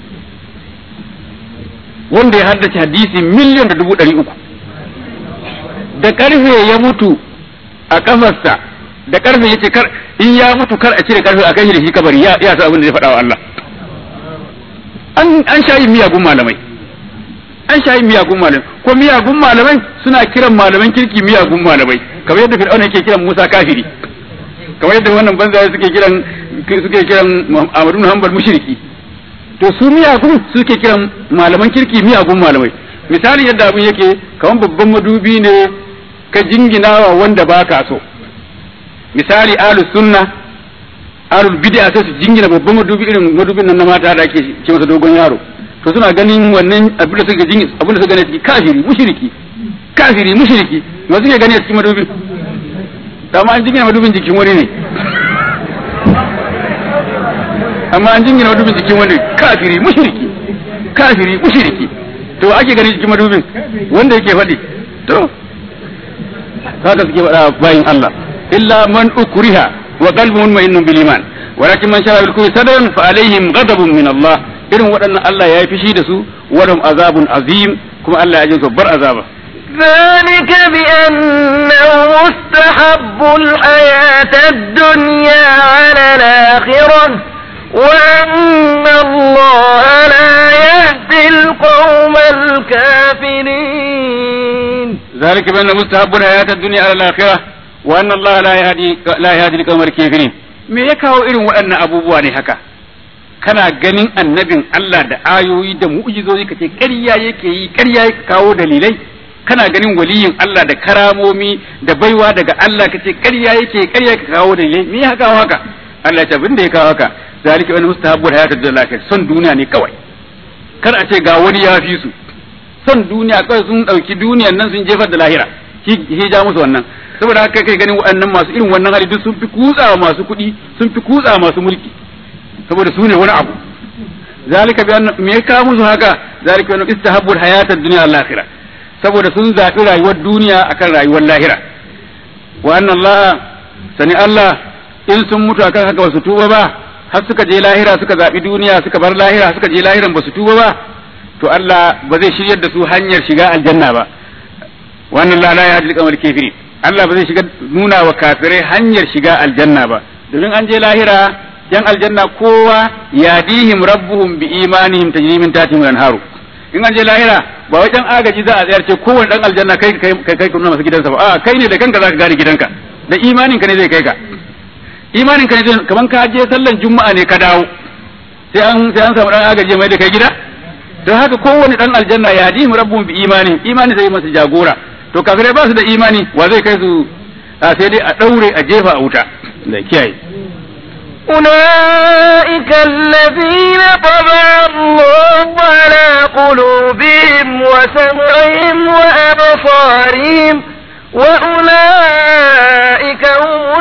wanda ya haddace hadisi miliyan da dubu ɗari uku da karfe ya mutu a kafarsa da karfe yace kar in ya mutu kar a cire karfe a kai da shi kabari ya ya abin da zai faɗa wa Allah an an shayi miyagun malamai an shayi miyagun malamai ko miyagun malamai suna kiran malaman kirki miyagun malamai kamar yadda Fir'auna yake kiran Musa kafiri kamar yadda wannan banza suke kiran suke kiran Ahmadu Hanbal mushriki to su miyagun suke kiran malaman kirki miyagun malamai misali yadda abin yake kamar babban madubi ne ka jinginawa wanda ba ka so misali ahlus sunna ahlul bid'a sai su jingina babban madubi irin madubin nan na mata da ake ce masa dogon yaro to suna ganin wannan abin da suka jingina abin da suka gani cikin kafiri mushriki kafiri mushriki ba suke gani a cikin madubin amma an jingina madubin jikin wani ne amma an jingina madubin jikin wani kafiri mushriki kafiri mushriki to ake gani cikin madubin wanda yake faɗi to haka suke faɗa bayin Allah illa man ukriha wa qalbuhu mu'minnun bil iman walakin man shara bil kufri sadran fa alaihim ghadabun min Allah irin waɗannan Allah ya yi fishi da su walum azabun azim kuma Allah ya ji su bar azaba ذلك بأنه مستحب الحياة الدنيا على الآخرة وأن الله لا يهدي القوم الكافرين ذلك بأن مستحب الحياة الدنيا على الآخرة وأن الله لا يهدي لا يهدي القوم الكافرين me ya kawo irin waɗannan abubuwa ne haka kana ganin annabin Allah da ayoyi da mu'jizozi kace ƙarya yake yi ƙarya yake kawo dalilai kana ganin waliyin Allah da karamomi da baiwa daga Allah kace ƙarya yake ƙarya yake kawo dalilai me ya kawo haka Allah ya abin da ya kawo haka zalika wani mustahabbul hayatid dunya son duniya ne kawai kar a ce ga wani ya fi su son duniya kawai sun ɗauki duniyan nan sun jefar da lahira shi ja musu wannan saboda haka kai ganin waɗannan masu irin wannan hali duk sun fi kutsawa masu kuɗi sun fi kutsawa masu mulki saboda su ne wani abu zalika bi anna me ka musu haka zalika bi anna istahabbu hayata ad-dunya al-akhirah saboda sun zaɓi rayuwar duniya akan rayuwar lahira wa anna Allah sani Allah in sun mutu akan haka ba su tuba ba har suka je lahira suka zaɓi duniya suka bar lahira suka je lahiran ba su tuba ba to Allah ba zai shiryar da su hanyar shiga aljanna ba wannan la la ya hadil kamar kafirin Allah ba zai shiga nuna wa kafirai hanyar shiga aljanna ba domin an je lahira yan aljanna kowa yadihim rabbuhum bi imanihim tajri min tahtihim al-anharu in an je lahira ba wai dan agaji za a tsayar ce kowane dan aljanna kai kai kai kai kuma masa gidansa ba a kai ne da kanka zaka gane gidanka da imanin ka ne zai kai ka imanin ka ne zai kaman ka je sallan juma'a ne ka dawo sai an sai an samu dan agaji mai da kai gida don haka kowane dan aljanna yadihim rabbuhum bi imanihim imani zai masa jagora to kafirai ba su da imani wa zai kai su sai dai a daure a jefa a wuta da kiyaye أولئك الذين طبع الله على قلوبهم وسمعهم وأبصارهم وأولئك هم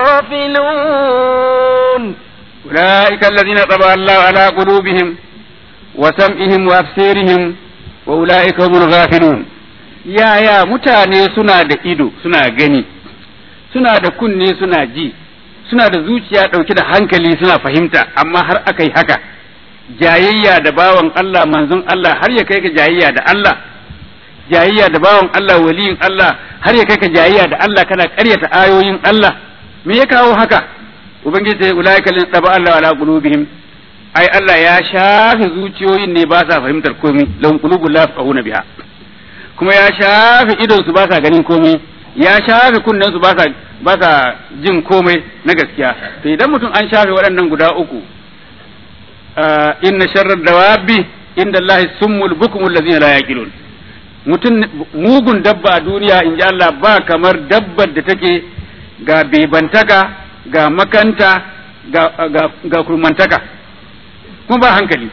الغافلون أولئك الذين طبع الله على قلوبهم وسمعهم وأبصارهم وأولئك هم الغافلون يا يا متاني سنا da ido suna gani suna da kunne suna ji suna da zuciya ɗauke da hankali suna fahimta amma har aka yi haka jayayya da bawan Allah manzon Allah har ya kai ka jayayya da Allah jayayya da bawan Allah waliyin Allah har ya kai ka jayayya da Allah kana ƙaryata ayoyin Allah me ya kawo haka ubangiji sai ulaika lin taba Allah ala qulubihim ai Allah ya shafe zuciyoyin ne ba sa fahimtar komai lahum qulubul la yafqahuna biha kuma ya shafe idon su ba sa ganin komai ya shafe kunnen su ba sa ba sa jin komai na gaskiya to idan mutum an shafe waɗannan guda uku inna sharrar dawabi inda Allah summul bukumul ladzina la yaqilun mutum mugun dabba a duniya in ji Allah ba kamar dabbar da take ga bebantaka ga makanta ga, ga, ga kurmantaka kuma ba hankali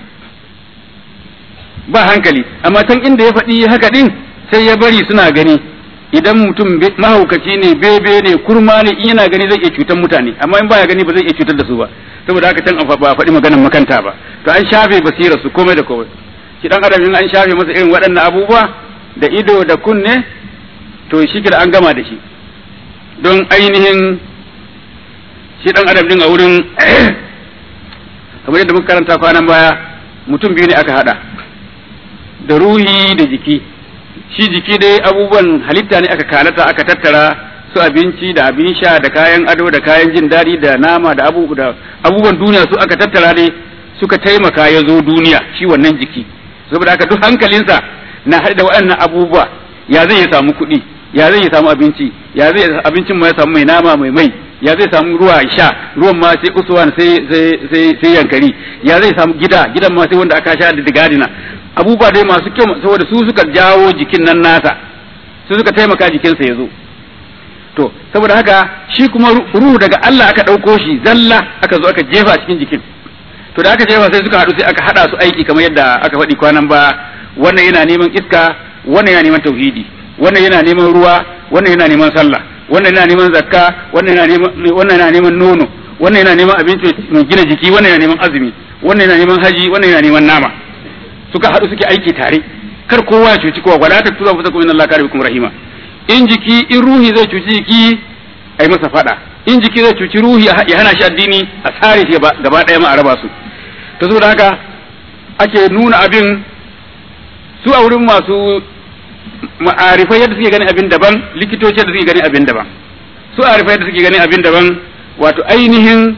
ba hankali amma can inda ya faɗi haka ɗin sai ya bari suna gani idan mutum mahaukaci ne bebe ne kurma ne in yana gani zai iya cutar mutane amma in baya gani ba zai iya cutar da su ba saboda haka can ba a faɗi maganar makanta ba to an shafe basirar su komai da komai shi dan adam in an shafe masa irin waɗannan abubuwa da ido da kunne to shi kira an gama da shi don ainihin shi dan adam din a wurin kamar yadda muka karanta kwanan baya mutum biyu ne aka hada da ruhi da jiki shi jiki dai abubuwan halitta ne aka kalata aka tattara su abinci da abin sha da kayan ado da kayan jin daɗi da nama da abubuwan duniya su aka tattara ne suka taimaka ya zo duniya shi wannan jiki saboda haka duk hankalinsa na haɗe da waɗannan abubuwa ya zai ya samu kuɗi ya zai ya samu abinci ya zai abincin ma ya samu mai nama mai mai ya zai samu ruwa ya sha ruwan ma sai usuwan sai sai sai yankari ya zai samu gida gidan ma sai wanda aka sha da digadina abubuwa dai masu kyau saboda su suka jawo jikin nan nasa su suka taimaka jikinsa ya zo to saboda haka shi kuma ruhu daga Allah aka ɗauko shi zalla aka zo aka jefa cikin jikin to da aka jefa sai suka haɗu sai aka haɗa su aiki kamar yadda aka faɗi kwanan ba wannan yana neman iska wannan yana neman tauhidi wannan yana neman ruwa wannan yana neman sallah wannan yana neman zakka wannan yana neman wannan yana neman nono wannan yana neman abinci mai gina jiki wannan yana neman azumi wannan yana neman haji wannan yana neman nama suka haɗu suke aiki tare kar kowa ya cuci kowa wala taktuba fa takum Allah karibukum rahima in jiki in ruhi zai cuci jiki ai masa fada in jiki zai cuci ruhi ya hana shi addini a tsare shi gaba ɗaya ma a raba su to saboda haka ake nuna abin su a wurin masu ma'arifai yadda suke gani abin daban likitoci yadda suke gani abin daban su arifai yadda suke gani abin daban wato ainihin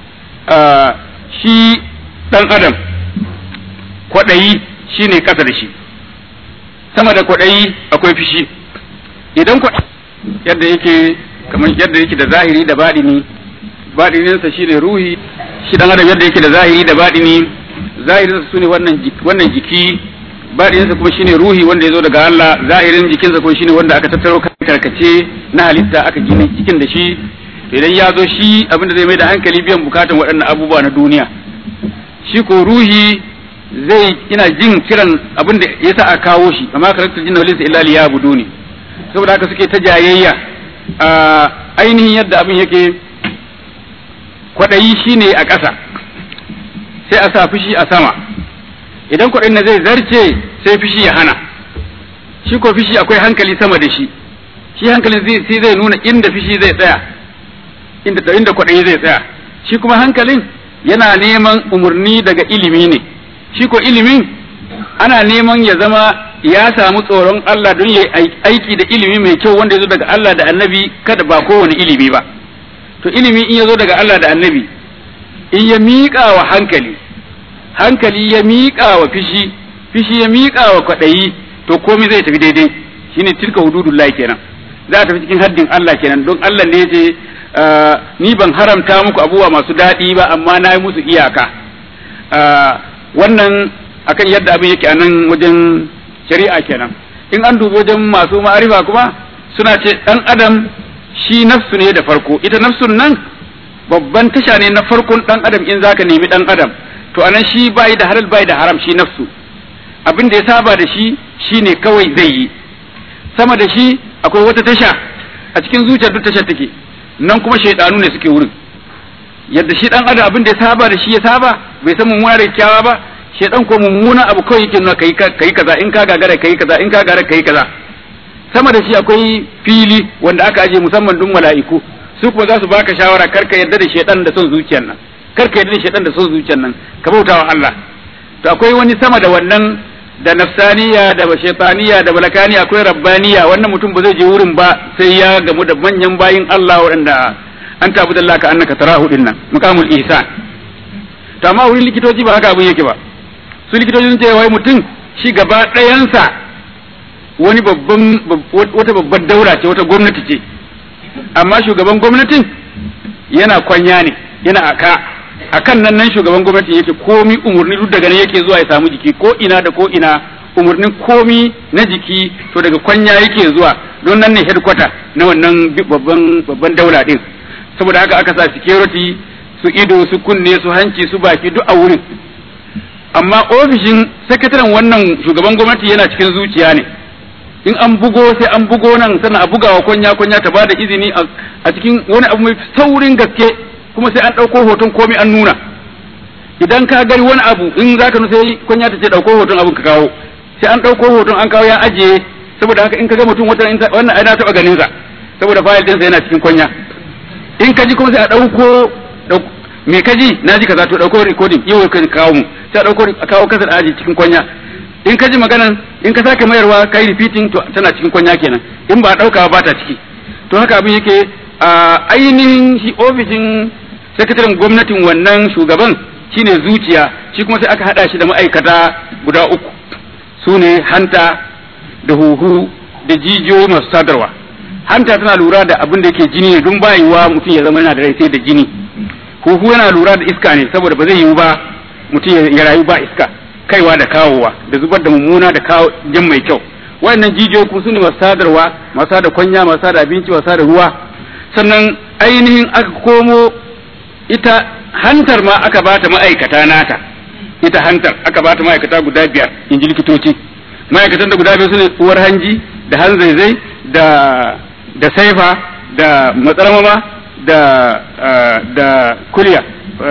shi ɗan adam kwaɗayi shi ne ƙasa da shi sama da kwaɗayi akwai fishi idan kwaɗayi yadda yake kamar yadda yake da zahiri da baɗini baɗininsa shi ne ruhi shi ɗan adam yadda yake da zahiri da baɗini zahirinsa su ne wannan jiki baɗinsa kuma shine ruhi wanda ya zo daga Allah zahirin jikinsa kuma shine wanda aka tattaro karkace na halitta aka gina cikin da shi idan ya zo shi abin da zai mai da hankali biyan bukatan waɗannan abubuwa na duniya shi ko ruhi zai ina jin kiran abin da ya sa a kawo shi amma karakter jinna walinsa illa liya buduni saboda haka suke ta jayayya a ainihin yadda abin yake kwaɗayi shine a ƙasa sai a sa fushi a sama idan kwaɗayin na zai zarce sai fishi ya hana shi ko fishi akwai hankali sama da shi shi hankalin zai sai zai nuna inda fishi zai tsaya inda inda kwaɗayi zai tsaya shi kuma hankalin yana neman umarni daga ilimi ne shi ko ilimin ana neman ya zama ya samu tsoron Allah don ya aiki da ilimi mai kyau wanda ya zo daga Allah da annabi kada ba kowane ilimi ba to ilimi in ya zo daga Allah da annabi in ya miƙa wa hankali hankali ya miƙa wa fishi fishi ya miƙa wa kwaɗayi to komai zai tafi daidai shine tilka hududullahi kenan za a tafi cikin haddin Allah kenan don Allah ne ya ce ni ban haramta muku abubuwa masu daɗi ba amma na yi musu iyaka wannan akan yadda abin yake a nan wajen shari'a kenan in an dubi wajen masu ma'arifa kuma suna ce ɗan adam shi nafsu ne da farko ita nafsun nan babban tasha ne na farkon ɗan adam in zaka nemi ɗan adam to anan shi bai da halal bai da haram shi nafsu abin da ya saba da shi shine kawai zai yi sama da shi akwai wata tasha a cikin zuciyar duk tashar take nan kuma shaidanu ne suke wurin yadda shi dan adam abin da ya saba da shi ya saba bai san mummuna da kyawa ba shaidan ko mummuna abu kawai yake nuna kai kai kaza in ka gagara kai kaza in ka gagara kai kaza sama da shi akwai fili wanda aka aje musamman dun mala'iku su kuma za su baka shawara kar ka yarda da shaidan da son zuciyar nan kar ka yarda da shaidan da son zuciyar nan ka bautawa Allah to akwai wani sama da wannan da nafsaniya da shaitaniya da balakaniya akwai rabbaniya wannan mutum ba zai je wurin ba sai ya gamu da manyan bayin Allah waɗanda an tabu da ka annaka tarahu din nan muqamul ihsan to amma wurin likitoci ba haka abin yake ba su likitoci sun ce wai mutum shi gaba ɗayansa wani babban wata babbar daura ce wata gwamnati ce amma shugaban gwamnatin yana kwanya ne yana aka akan nan nan shugaban gwamnati yake komi umurni duk daga nan yake zuwa ya samu jiki ko ina da ko ina umurnin komi na jiki to daga kwanya yake zuwa don nan ne headquarter na wannan babban babban daula din saboda haka aka sa security su ido su kunne su hanci su baki duk a wurin amma ofishin sakataren wannan shugaban gwamnati yana cikin zuciya ne in an bugo sai an bugo nan sannan a bugawa kwanya kwanya ta bada izini a cikin wani abu mai saurin gaske kuma sai an ɗauko hoton komai an nuna idan ka gari wani abu in za ka sai kunya ta ce ɗauko hoton abin ka kawo sai an ɗauko hoton an kawo ya ajiye saboda haka in ka ga mutum wata wannan ai na taɓa ganin sa saboda fayil ɗinsa yana cikin kunya in ka ji kuma sai a ɗauko me ka ji na ji kaza to ɗauko recording yau ka kawo mu sai a ɗauko a kawo kasa da aji cikin kunya in ka ji maganan in ka sake mayarwa kai repeating to tana cikin kunya kenan in ba a ɗauka ba ta ciki to haka abin yake a ainihin shi ofishin sakataren gwamnatin wannan shugaban shine zuciya shi kuma sai aka hada shi da ma'aikata guda uku su ne hanta da huhu da jijiyoyi masu sadarwa hanta tana lura da abin da yake jini ne don bayiwa mutum ya zama yana da rai sai da jini huhu yana lura da iska ne saboda ba zai yiwu ba mutum ya rayu ba iska kaiwa da kawowa da zubar da mummuna da kawo jan mai kyau wayannan jijiyoyi kuma su ne masu sadarwa masu da kwanya masu da abinci masu da ruwa sannan ainihin aka komo ita hantar ma aka bata ma'aikata nata ita hantar aka bata ma'aikata guda biyar in ji likitoci ma'aikatan da guda biyar su ne uwar hanji da hanzaizai da da saifa da matsalamama da da kuliya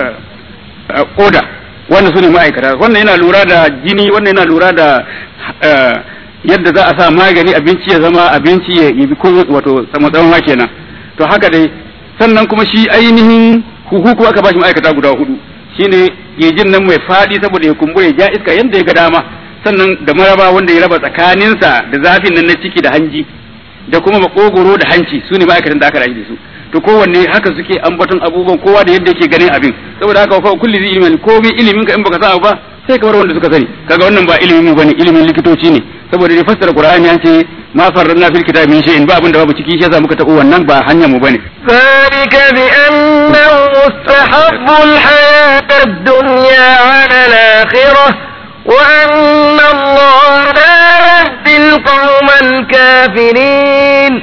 koda wannan su ne ma'aikata wannan yana lura da jini wannan yana lura da yadda za a sa magani abinci ya zama abinci ya yi wato matsalama kenan to haka dai sannan kuma shi ainihin huhu kuma aka bashi ma'aikata guda hudu shine gejin nan mai fadi saboda ya kumbure ya ja iska yanda ya ga dama sannan da maraba wanda ya raba tsakaninsa da zafin nan na ciki da hanji da kuma makogoro da hanci su ne ma'aikatan da aka rayu da su to kowanne haka suke ambaton abubuwan kowa da yadda yake ganin abin saboda haka fa kulli zai ilmin komai ilimin ka in baka sa ba sai ka bar wanda suka sani kaga wannan ba ilimin mu bane ilimin likitoci ne saboda dai fassara qur'ani an ce ma farranna fil kitabi min shay'in ba abin da babu ciki shi yasa muka tabo wannan ba hanyar mu bane ذلك بأنه مستحب الحياة الدنيا على الآخرة وأن الله لا يهدي القوم الكافرين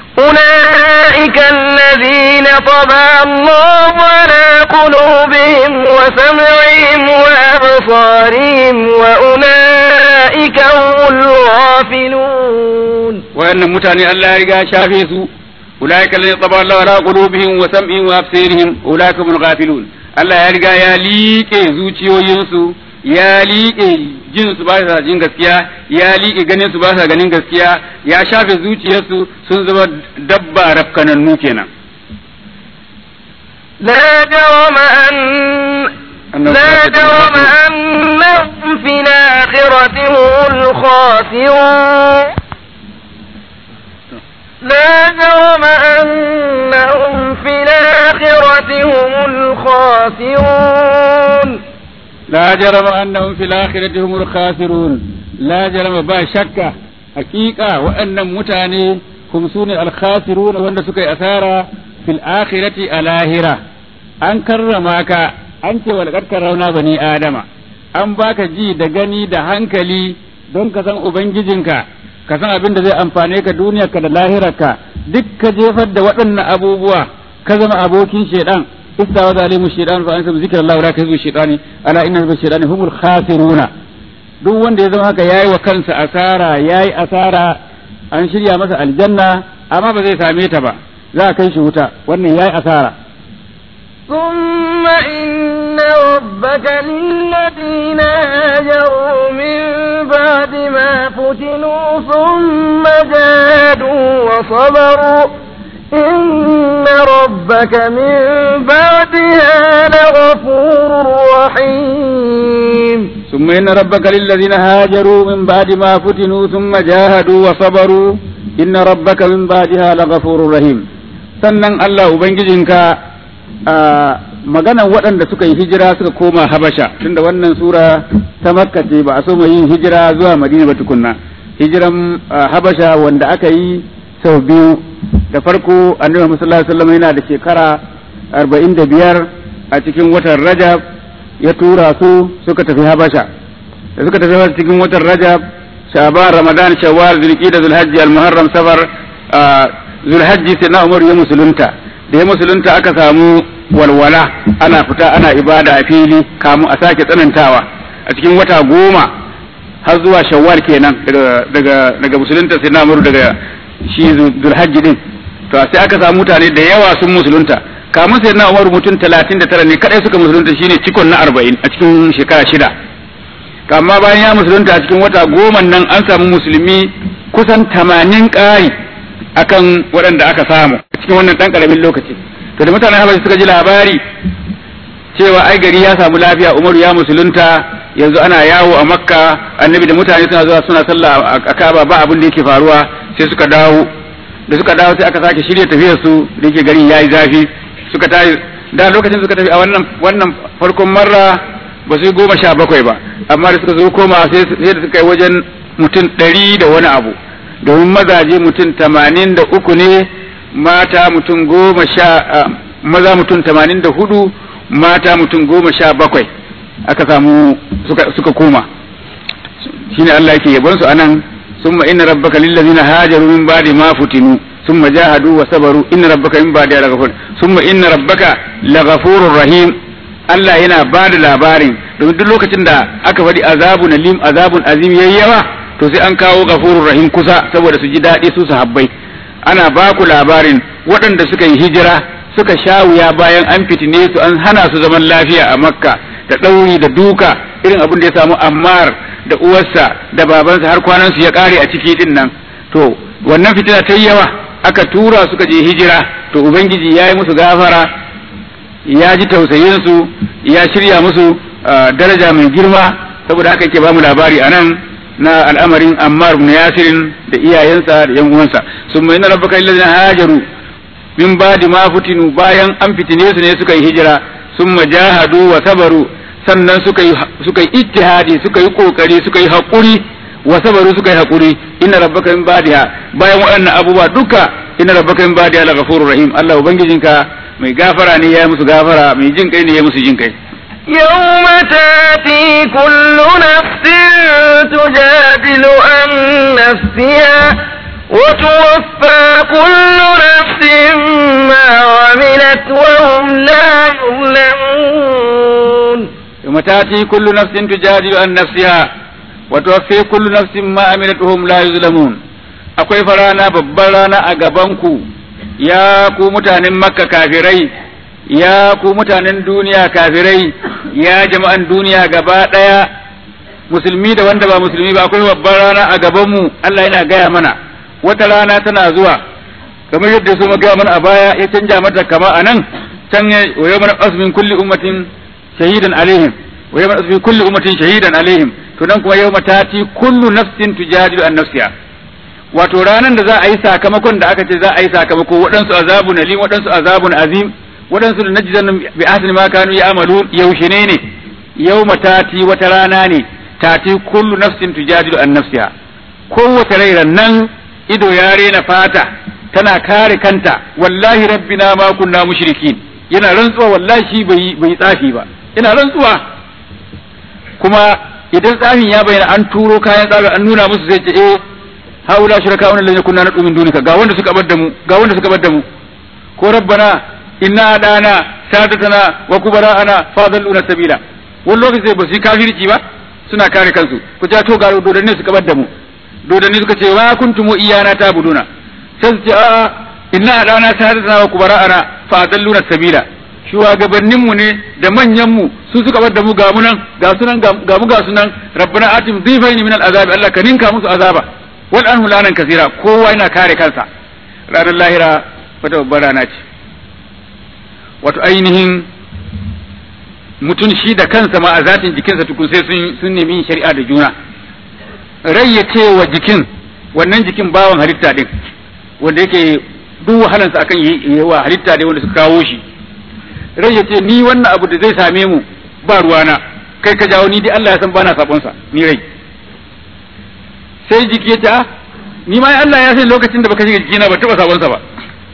أولئك الذين طبع الله على قلوبهم وسمعهم وأبصارهم وأولئك هم الغافلون wayannan mutane Allah ya riga shafe su ulaika alladhina taba Allahu ala qulubihim wa sam'ihim wa absarihim ulaika hum ghafilun Allah ya riga ya liƙe zuciyoyinsu ya liƙe jin su ba sa jin gaskiya ya liƙe ganin su ba sa ganin gaskiya ya shafe zuciyarsu sun zama dabba rafkanannu kenan لا جرم أن لا جرم أنهم في الآخرة هم الخاسرون لا جرم أنهم في الآخرة هم الخاسرون لا جرم أنهم في الآخرة هم الخاسرون لا جرم با شك حقيقة وأن متاني هم سون الخاسرون وأن سكي أثارا في الآخرة الآخرة أن كرماك أنت ولقد كرمنا بني آدم an baka ji da gani da hankali don ka san ubangijinka ka san abin da zai amfane ka duniyarka da lahirarka duk ka jefar da waɗannan abubuwa ka zama abokin shaidan istawa zalimu shaidan fa antum zikrallahu la kazu shaidani ala inna bi shaidani humul khasiruna duk wanda ya zama haka yayi wa kansa asara yayi asara an shirya masa aljanna amma ba zai same ta ba za a kai shi wuta wannan yayi asara ثم إن ربك للذين هاجروا من بعد ما فتنوا ثم جادوا وصبروا إن ربك من بعدها لغفور رحيم ثم إن ربك للذين هاجروا من بعد ما فتنوا ثم جاهدوا وصبروا إن ربك من بعدها لغفور رحيم sannan Allah Ubangijinka a maganan waɗanda suka yi hijira suka koma Habasha tunda wannan sura ta Makka ce ba a so mai yin hijira zuwa Madina ba tukunna hijiran Habasha wanda aka yi sau biyu da farko Annabi Muhammad sallallahu alaihi wasallam yana da shekara 45 a cikin watan Rajab ya tura su suka tafi Habasha da suka tafi cikin watan Rajab Shaban Ramadan Shawwal Zulqa'da Zulhajji Al-Muharram Safar Zulhajji sai na Umar ya musulunta da ya musulunta aka samu walwala ana fita ana ibada a fili kamu a sake tsanantawa a cikin wata goma har zuwa Shawwal kenan daga daga daga musulunta sai na Umar daga shi Zulhajji din to sai aka samu mutane da yawa sun musulunta kamun sai na umaru mutum talatin da tara ne kadai suka musulunta shine cikon na arba'in a cikin shekara shida amma bayan ya musulunta a cikin wata goma nan an samu musulmi kusan tamanin ƙari akan waɗanda aka samu a cikin wannan ɗan ƙaramin lokaci to da mutanen habashi suka ji labari cewa ai gari ya samu lafiya umaru ya musulunta yanzu ana yawo a makka annabi da mutane suna zuwa suna sallah a kaba ba abin da yake faruwa sai suka dawo da suka dawo sai aka sake shirya tafiyar su da yake garin yayi zafi suka tayi da lokacin suka tafi a wannan wannan farkon marra ba su goma sha bakwai ba amma da suka zo koma sai da suka yi wajen mutum ɗari da wani abu domin mazaje mutum tamanin da uku ne mata mutum goma sha maza mutum tamanin da hudu mata mutum goma sha bakwai aka samu suka, suka koma shine Allah yake yabon su anan summa inna rabbaka lillazina hajaru min ba'di ma futinu summa jahadu wa sabaru inna rabbaka min ba'di laghafur summa inna rabbaka laghafurur rahim Allah yana ba da labarin domin duk lokacin da aka faɗi azabun alim azabun azim yayi yawa to sai an kawo ghafurur rahim kusa saboda su ji daɗi su sahabbai ana ba ku labarin waɗanda suka yi hijira suka sha wuya bayan an fitine su an hana su zaman lafiya a makka da ɗauri da duka irin abin da ya samu ammar da uwarsa da babansa har kwanan su ya ƙare a ciki din nan to wannan fitina ta yawa aka tura suka je hijira to ubangiji ya yi musu gafara ya ji tausayin su ya shirya musu daraja mai girma saboda haka yake ba mu labari a nan na al'amarin ammar ibn yasirin da iyayensa da yan uwansa sun mai na rabbaka illazina hajaru min ba'di ma futinu bayan an fitine su ne suka yi hijira sun jahadu wa sabaru sannan suka yi suka yi ittihadi suka yi kokari suka yi hakuri wa sabaru suka yi hakuri inna rabbaka min ba'diha bayan waɗannan abubuwa duka inna rabbaka min ba'diha laghafurur rahim Allah ubangijinka mai gafara ne ya musu gafara mai jin kai ne ya musu jin kai يوم تاتي كل نفس تجادل عن نفسها وتوفى كل نفس ما عملت وهم لا يظلمون يوم تاتي كل نفس تجادل عن نفسها وتوفي كل نفس ما عملت وهم لا يظلمون akwai farana babbar rana a gabanku ya ku mutanen makka kafirai ya ku mutanen duniya kafirai ya jama'an duniya gaba ɗaya musulmi da wanda ba musulmi ba akwai babbar rana a gaban mu Allah yana gaya mana wata rana tana zuwa kamar yadda su gaya mana a baya ya canja mata kama a nan can ya wa yawma asmin kulli ummatin shahidan alaihim wa yawma asmin kulli ummatin shahidan alaihim to nan kuma yawma tati kullu nafsin tujadilu an nafsiha wato ranar da za a yi sakamakon da aka ce za a yi sakamako waɗansu azabun alim waɗansu azabun azim waɗansu da najizan bi ahsani ma kanu ya'malun yaushe ne ne yawma tati wata rana ne tati kullu nafsin tujadilu an nafsiha kowace rai nan ido ya rena fata tana kare kanta wallahi rabbina ma kunna mushrikin yana rantsuwa wallahi shi bai bai tsafi ba yana rantsuwa kuma idan tsafin ya bayyana an turo kayan tsafin an nuna musu sai ce eh haula shuraka wannan lalle kunna nadu min dunika ga wanda suka bar da mu ga wanda suka bar da mu ko rabbana inna adana sadatana wa kubara'ana fadalluna sabila wani lokaci ba su yi kafirci ba suna kare kansu ku ja to ga dodanni suka bar da mu dodanni suka ce wa kuntum iyana tabuduna sai su ce a inna adana sadatana wa kubara'ana fadalluna sabila shugabannin mu ne da manyan mu su suka bar da mu ga mu nan ga sunan ga mu ga sunan rabbana atim dhifaini min al'azabi Allah ka ninka musu azaba wal anhu lanan kasira kowa yana kare kansa ranar lahira wata babbar rana ce wato ainihin mutum shi da kansa ma a zatin jikinsa tukun sai sun sun nemi shari'a da juna rai ya ce wa jikin wannan jikin bawan halitta din wanda yake duk wahalansa akan yi wa halitta dai wanda suka kawo shi rai ya ce ni wannan abu da zai same mu ba ruwana kai ka jawo ni dai Allah ya san bana sabonsa ni rai sai jiki ya ce a ni ma Allah ya san lokacin da baka shiga jikina ba taba sabonsa ba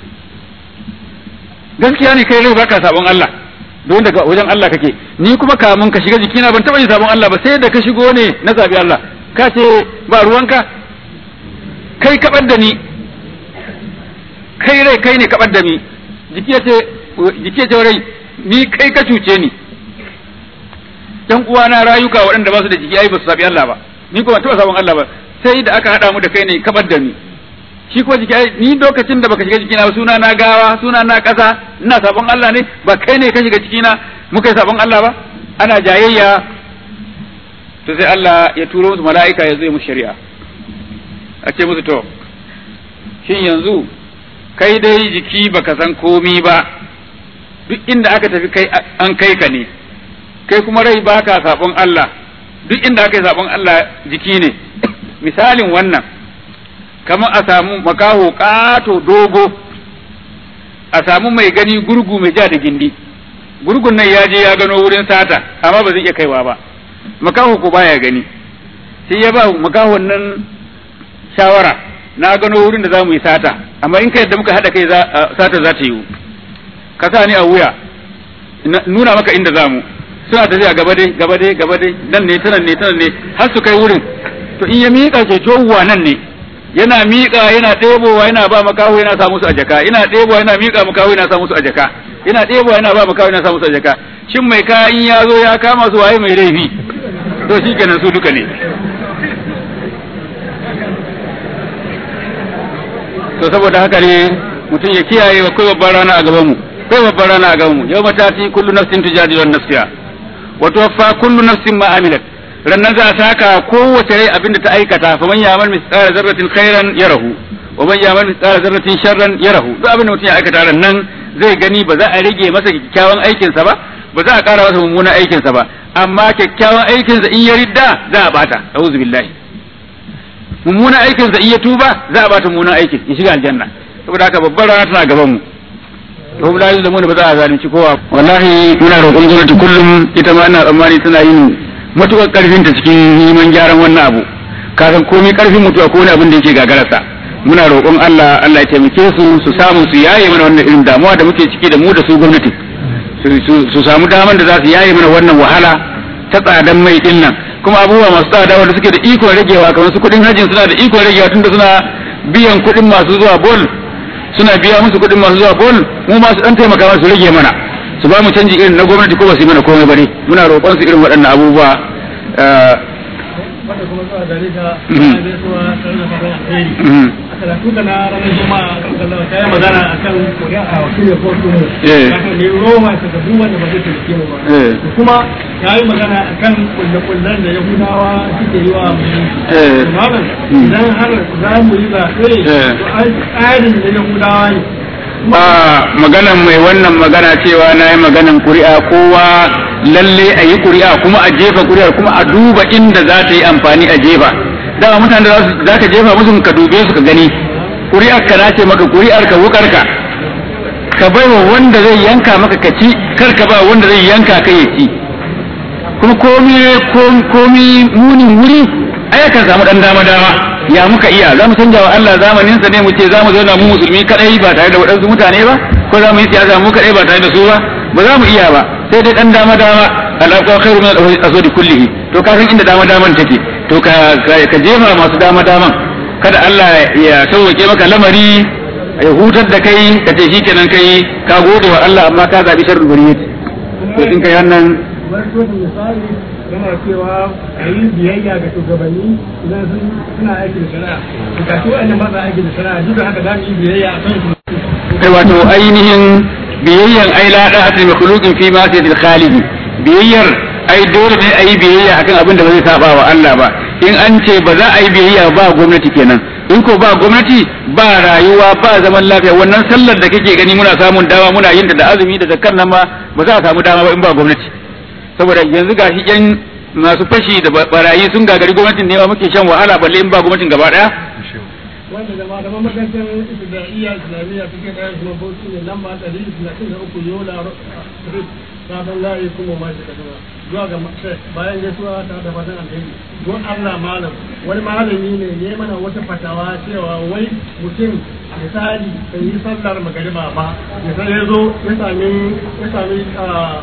gaskiya ne kai rai baka sabon Allah don daga wajen Allah kake ni kuma kamun ka shiga jikina ban taba yin sabon Allah ba sai da ka shigo ne na zabi Allah ka ce ba ruwanka kai kabar da ni kai rai kai ne kabar da ni jiki ya ce jiki ya ce rai ni kai ka cuce ni dan uwana rayuka waɗanda ba su da jiki ai ba su sabi Allah ba ni kuma taba sabon Allah ba sai da aka haɗa mu da kai ne kabar da ni shi ko jiki ni lokacin da baka shiga jikina ba suna na gawa suna na ƙasa ina sabon Allah ne ba kai ne ka shiga cikina muka yi sabon Allah ba ana jayayya to sai Allah ya turo musu mala'ika ya zo musu shari'a a ce musu to shin yanzu kai dai jiki baka san komi ba duk inda aka tafi kai an kai ka ne kai kuma rai baka sabon Allah duk inda aka yi sabon Allah jiki ne misalin wannan kamar a samu makaho ƙato dogo a samu mai gani gurgu mai ja da gindi gurgun nan ya je ya gano wurin sata amma ba zai iya kaiwa ba makaho ko baya gani sai ya ba makahon nan shawara na gano wurin da za mu yi sata amma in ka yadda muka haɗa kai sata za ta yiwu ka sa ni a wuya nuna maka inda za mu suna tafiya gaba dai gaba dai gaba dai nan ne tanan ne tanan ne har su kai wurin to in ya miƙa ke tohuwa nan ne yana miƙa yana ɗebowa yana ba makaho yana sa musu a jaka yana ɗebowa yana miƙa makaho yana sa musu a jaka yana ɗebowa yana ba makaho yana sa musu a jaka shin mai kayan ya zo ya kama su waye mai laifi to shi kenan su duka ne to saboda haka ne mutum ya kiyaye wa kai babbar rana a gaban mu kai babbar rana a gaban mu yau matati kullu nafsin tujadilu an nafsiha wa tuwaffa kullu nafsin ma amilat rannan za a saka kowace rai abin da ta aikata fa man yamal misqala zarratin khairan yarahu wa man yamal misqala zarratin sharran yarahu duk abin da mutum ya aikata rannan zai gani ba za a rage masa kyakkyawan aikin sa ba ba za a ƙara masa mummunan aikin sa ba amma kyakkyawan aikin sa in ya ridda za a bata a'udhu billahi mummunan aikin sa in ya tuba za a bata mummunan aikin ya shiga aljanna saboda haka babbar rana tana gaban mu ko la yuzlamuna ba za a zalunci kowa wallahi muna roƙon gwamnati kullum ita ma ina tsammani tana yin matuƙar ƙarfin ta cikin neman gyaran wannan abu ka san komai ƙarfin mutuwa ko wani abin da yake gagararsa muna roƙon Allah Allah ya taimake su su samu su yaye mana wannan irin damuwa da muke ciki da mu da su gwamnati su samu daman da za su yaye mana wannan wahala ta tsadan mai din nan kuma abubuwa masu tsada wanda suke da ikon ragewa kamar su kuɗin hajjin suna da ikon ragewa tunda suna biyan kuɗin masu zuwa bol suna biya musu kuɗin masu zuwa bol mu ma su dan taimaka masu rage mana su ba mu canji irin na gwamnati ko ba su yi mana komai bane muna roƙon su irin waɗannan abubuwa kuma zuwa gare ka Mhm. na gaisuwa tare da fatan alheri Mhm. a karatu da na ranar juma'a kan kallon ta yi magana a kan kuri'a a wakil da kotu mu Eh. kafin ne roma ta gabu wanda ba zai taimake mu ba Eh. Da kuma ta yi magana a kan kulle-kullen da yahudawa suke yi wa musulunci Eh. malam Mm. idan har za mu yi zaɓe Eh. to ai tsarin da yahudawa ne a maganan mai wannan magana cewa na yi maganan kuri'a kowa lalle a yi kuri'a kuma a jefa kuri'ar kuma a duba inda za ta yi amfani a jefa dama mutane da za su- za ka jefa musu ka dube su ka gani kuri'ar ka na ce maka kuri'ar ka wukar ka ka bai wa wanda zai yanka maka ka ci kar ka ba wanda zai yanka ka ya ci kuma komi komi- komi munin wuri ai kan samu dan dama dama ya muka iya za mu canja wa Allah zamanin sa ne mu ce za mu zauna mu musulmi kadai ba tare da waɗansu mutane ba ko za mu yi siyasa mu kadai ba tare da su ba ba za mu iya ba sai dai dan dama dama al'aqwa khairu min al-aswadi kullihi to ka san inda dama daman take to ka ka ka jefa masu dama daman kada Allah ya sauke maka lamari ya hutar da kai ka ce shikenan kai ka gode wa Allah amma ka zabi sharri bariyati to in kai wannan wani sosin misali yana cewa a yi biyayya ga shugabanni idan sun suna aiki da shari'a to ga shi wa'annan ba sa aiki da shari'a duk da haka za mu yi biyayya a kan su kai wato ainihin biyayyan ai la da hatin makhluqin fi ma sayyidil khaliq biyayyar ai dole ne ai biyayya akan abin da ba zai saba wa Allah ba in an ce ba za a yi biyayya ba gwamnati kenan in ko ba gwamnati ba rayuwa ba zaman lafiya wannan sallar da kake gani muna samun dama muna yin ta da azumi da zakar nan ma ba za a samu dama ba in ba gwamnati saboda yanzu gashi yan masu fashi da barayi sun gagari gwamnatin ne ma muke shan wahala balle in ba gwamnatin gaba daya wanda da malaman makarantar ibtida'iyya islamiyya suke da kuma bauchi ne lamba ɗari talatin da uku yola street sabon layi kuma ma shi kaduna zuwa ga shek bayan gaisuwa ta da fatan alheri don allah malam wani malami ne ne mana wata fatawa cewa wai mutum misali bai yi sallar magariba ba ya sai ya zo ya sami ya sami ah,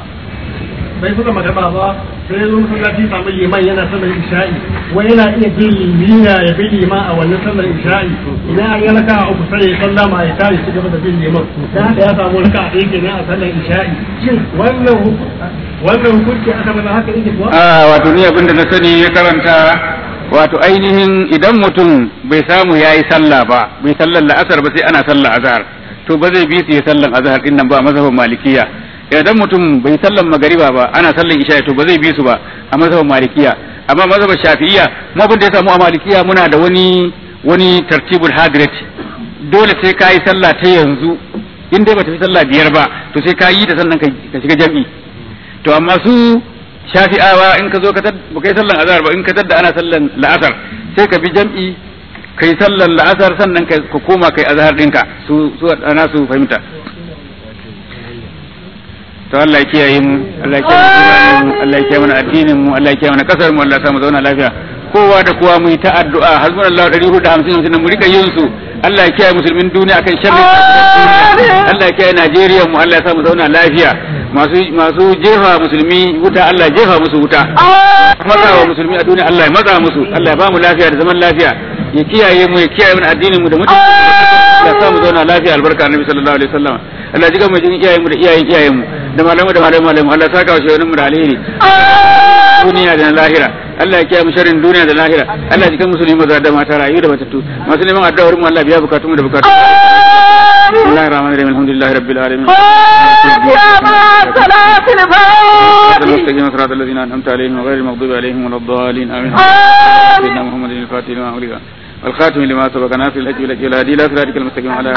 bai kusa magana ba sai zo masallaci samu liman yana sallar isha'i wai yana iya bin limina ya bi liman a wannan sallar isha'i idan an yi raka a uku sai ya sallama ya tashi ci gaba da bin liman dan haka ya samu raka a ɗaya kenan a sallar isha'i shin wannan hu- wannan hukunci aka mana haka yake kuwa a wato ni abinda na sani ya karanta wato ainihin idan mutum bai samu ya yi sallah ba bai sallar la'asar ba sai ana sallar azhar to ba zai bi su ya sallar azhar din nan ba a mazhabin malikiya idan mutum bai sallar magariba ba ana sallar isha to ba zai bi su ba a mazhabin malikiya amma mazhabin shafi'iyya mu abin da ya samu a malikiya muna da wani wani tartibul hadrat dole sai ka yi sallah ta yanzu in dai bata fi sallah biyar ba to sai ka yi ta sannan ka ka shiga jam'i to amma su shafi'awa in ka zo ka tad ba kai sallan azhar ba in ka tadda ana sallan la'asar sai ka bi jam'i kai sallan la'asar sannan ka ka koma kai azhar dinka su su ana su fahimta to Allah ya kiyaye mu Allah ya kiyaye mu Allah ya kiyaye mana addinin mu Allah ya kiyaye mana kasar mu Allah ya sa mu zauna lafiya kowa da kowa mu yi ta addu'a hasbunallahu 450 mu rika yin su Allah ya kiyaye musulmin duniya akan sharri Allah ya kiyaye Najeriya mu Allah ya sa mu zauna lafiya masu masu jefa musulmi wuta Allah ya jefa musu wuta matsa wa musulmi a duniya Allah ya matsa musu Allah ya ba mu lafiya da zaman lafiya ya kiyaye mu ya kiyaye mana addinin mu da mutunci Allah ya sa mu zauna lafiya albarka annabi sallallahu alaihi wasallam Allah ya jiga mu jikin iyayen mu da iyayen iyayen mu da malamu da malamu malamu Allah ya saka wa shehunan mu da alheri duniya da na lahira Allah ya kiyaye mu sharrin duniya da lahira Allah ya jikan musulmi maza da mata rayu da matattu masu neman addu'a wurin mu Allah ya biya bukatun mu da bukatun بسم الله الرحمن الرحيم الحمد لله رب العالمين المستقيم صراط الذين انعمت عليهم وغير المغضوب عليهم ولا الضالين امين سيدنا محمد الفاتح لما أغلق والخاتم لما سبق ناصر الحج والهدي والهدي الى صراطك المستقيم على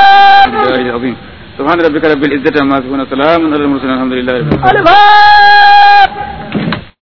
الله العظيم سبحان ربك رب العزة عما يصفون وسلام على المرسلين الحمد لله رب العالمين الفاتحة